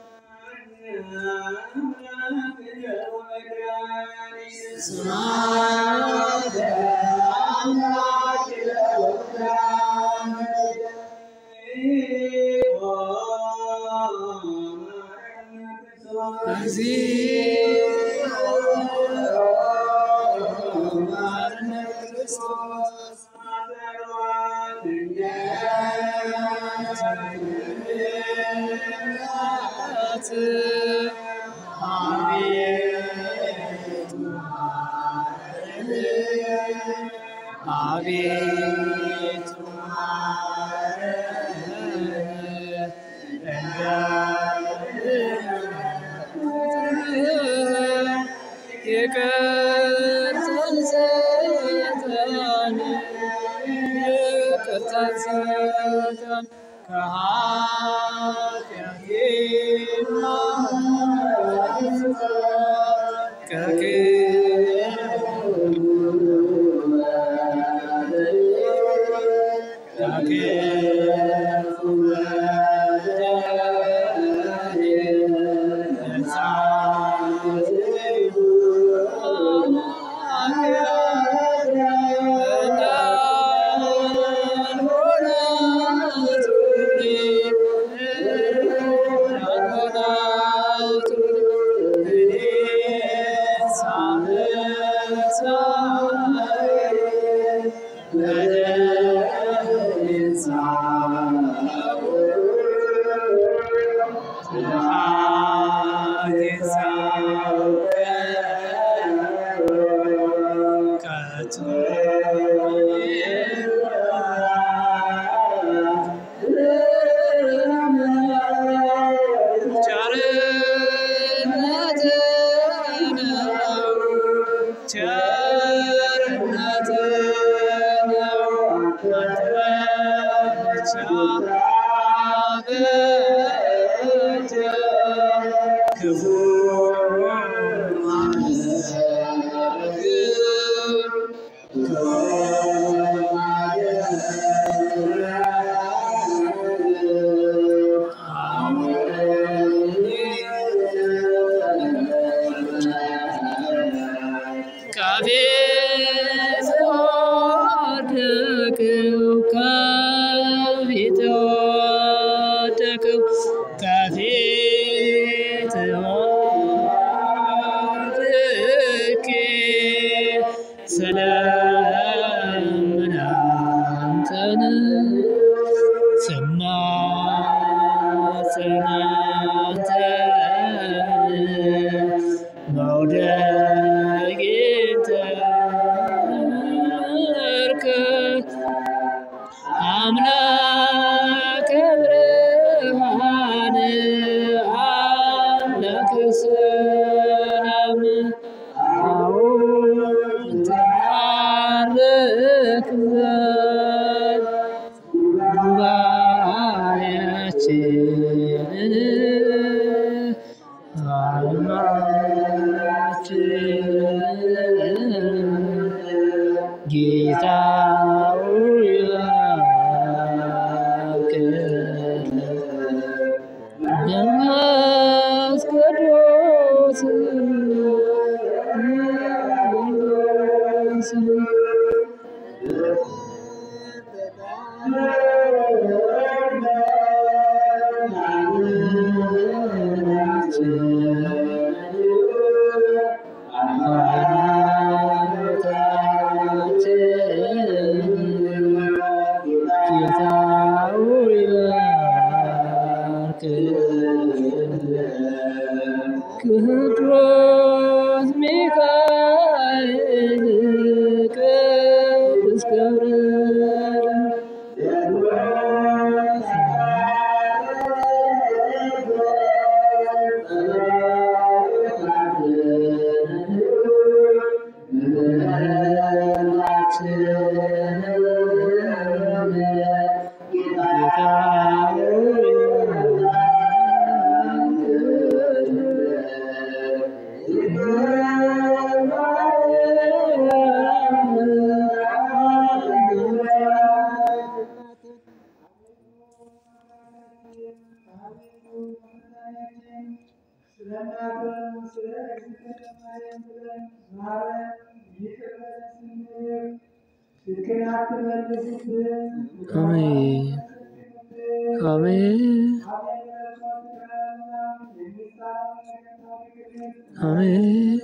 ሰማይ አቤቱ ይቅርታን ስጠን ይቅርታን ስጠን ከኃጢአት ቸርነት ነው ቸርነት ነው አንተ ብቻ በእጅ ክፉ ከቤት ወደቅው ከቤት ወደቅው ከፊት ወድቄ ስለምን አንተን ስማጸን አንተን መውደቄን ተመልከት አምላከ ብርሃን አምላከ ሰላም አዎን ትባረክ ዘንድ ጉባኤያችንን ዓለማችንን ጌታ ሆይ እባክህ መንፈስ ቅዱስ ጌታ ሆይ እባክህ ቅዱስ ሚካኤል ቅዱስ ገብርኤል ፊትህን አትመልስብን። አሜን አሜን አሜን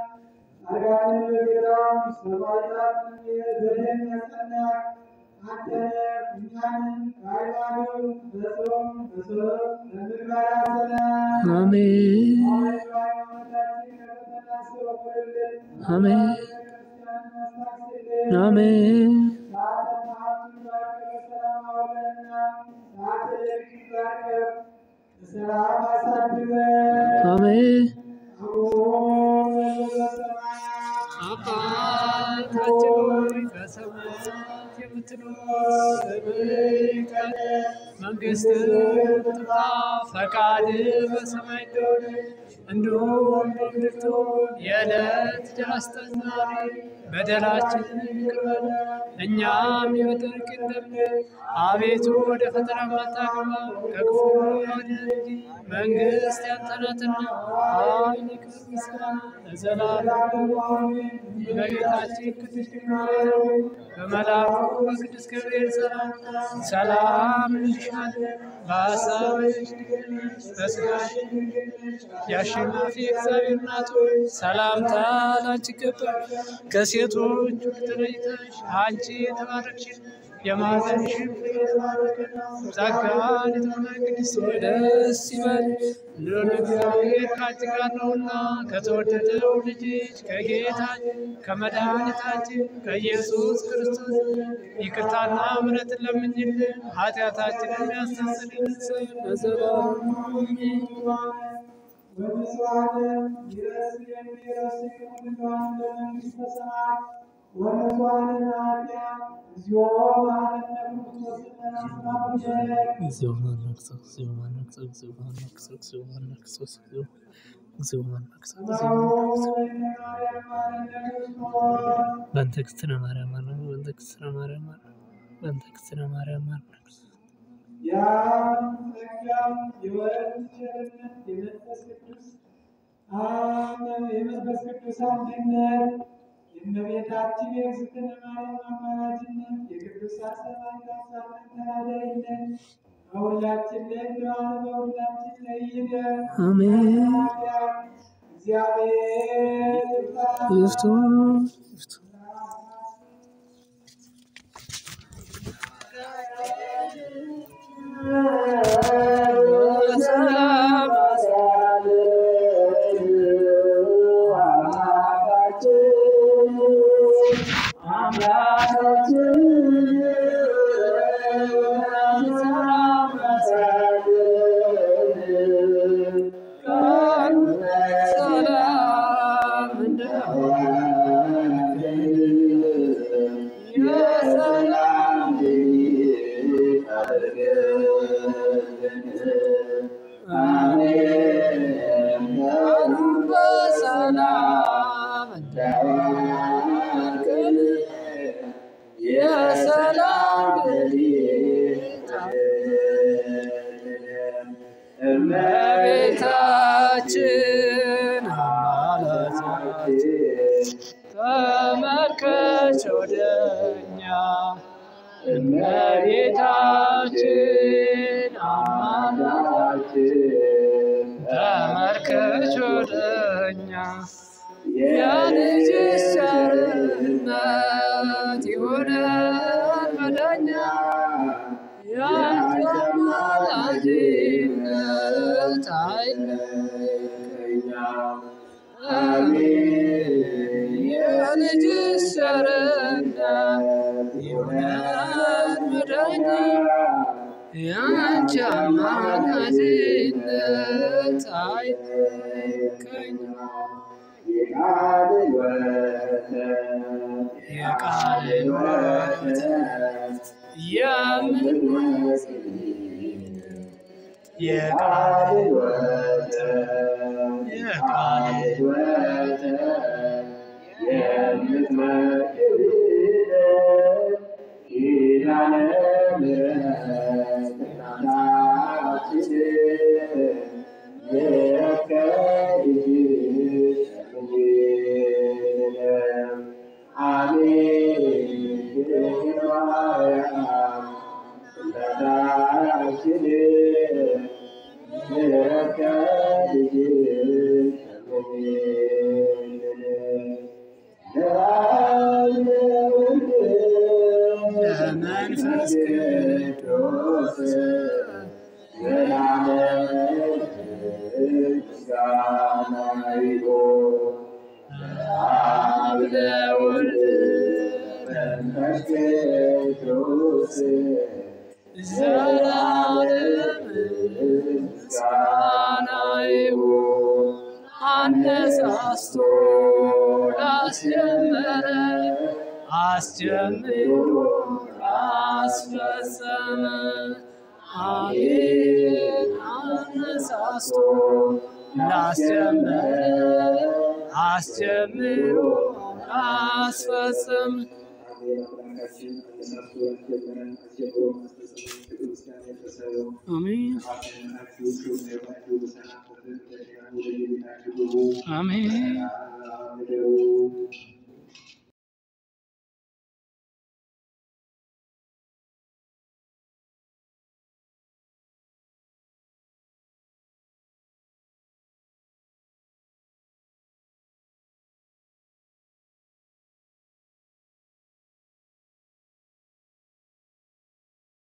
አሜን አሜን አሜን ሰላም አሳድረን አሜን አሜን። አባታችን ሆይ በሰማያት የምትኖር ስምህ ይቀደስ፣ መንግሥትህ ትምጣ፣ ፈቃድህ በሰማይ እንደሆነች እንዲሁም በምድር ትሁን። የዕለት እንጀራችንን ስጠን ዛሬ፣ በደላችንን ይቅር በለን እኛም የበደሉንን እንደምንል። አቤቱ ወደ ፈተና አታግባን፣ ከክፉ አድነን እንጂ መንግሥት ያንተ ናትና፣ ኃይል፣ ክብር፣ ምስጋና ለዘላለሙ አሜን። እመቤታችን ቅድስት ድንግል ማርያም በመልአኩ በቅዱስ ገብርኤል ሰላምታ ሰላም እንልሻለን። በሐሳብሽ ድንግል ነሽ፣ በሥጋሽም ድንግል ነሽ። የአሸናፊ እግዚአብሔር እናት ሆይ ሰላምታ ላንቺ ይገባል። ከሴቶች ሁሉ ተለይተሽ አንቺ የተባረክሽ የማኅፀንሽ ፍሬ የተባረከ ነው። ጸጋን የተሞላሽ ቅድስት ሆይ ደስ ይበልሽ፣ ልዑል እግዚአብሔር ከአንቺ ጋር ነውና ከተወደደው ልጅሽ ከጌታችን ከመድኃኒታችን ከኢየሱስ ክርስቶስ ይቅርታና ምሕረትን ለምኝልን ኃጢአታችንን ያስተሰርይልን ዘንድ ለዘላለሙ አሜን። ወንጽዋነ ይረስየን ይረስየን ሁሉን ለመንግሥተ ሰማያት ወንጽዋነ ናትያ እግዚኦ መሐረነ ክርስቶስነ አስማብሸት እግዚኦ ማነክሰ እግዚኦ ማነክሰ እግዚኦ ማነክሰ እግዚኦ ማነክሰ እግዚኦ እግዚኦ ማነክሰ እግዚኦ በእንተ እግዝእትነ ማርያም ማረን በእንተ እግዝእትነ ማርያም ማረን በእንተ እግዝእትነ ማርያም ማረን ያም ጸጋም የወልድ ቸርነት የመንፈስ ቅዱስ አሜን የመንፈስ ቅዱስ አንድነት የእመቤታችን የእግዝእትነ ማርያም አማላጅነት የቅዱሳን ሰማዕታት ጻድቃን ተራዳኢነት በሁላችን ላይ እንደዋለ በሁላችን ላይ ይደር። አሜን። እግዚአብሔር ይፍታ። ይፍቱ ይፍቱ ሰላም ሰላም የሰላም በሰላም እንዳዋልከን የሰላም እመቤታችን አማላጃችን ተመልከች ወደኛ እመቤታችን አማላጃችን ተመልከች ወደኛ የልጅሽ ቸርነት ይሆነን መዳኛ ያንቺ አማላጅነት አይለየኛ አሜን የልጅሽ ቸርነት ይሆነን መዳኛ ያንቺ አማላጅነት አይለየኛ የቃልን ወተት የምንመስል የቃልን ወተት የቃልን ወተት የምትመግብ ኪዳነ ምሕረት እናታችን የከልጅሽ አሜን ለመንፈስ ቅዱስ አብ ለወልድ መንፈስ ቅዱስ ዘላለም ምስጋና ይሁን አነሳስቶ ላስጀመረ አስጀምሮ አስፈጸመ አሜን አነሳስቶ ላስጀመረ አስጀምሮ አስፈጸመ አሜን አሜን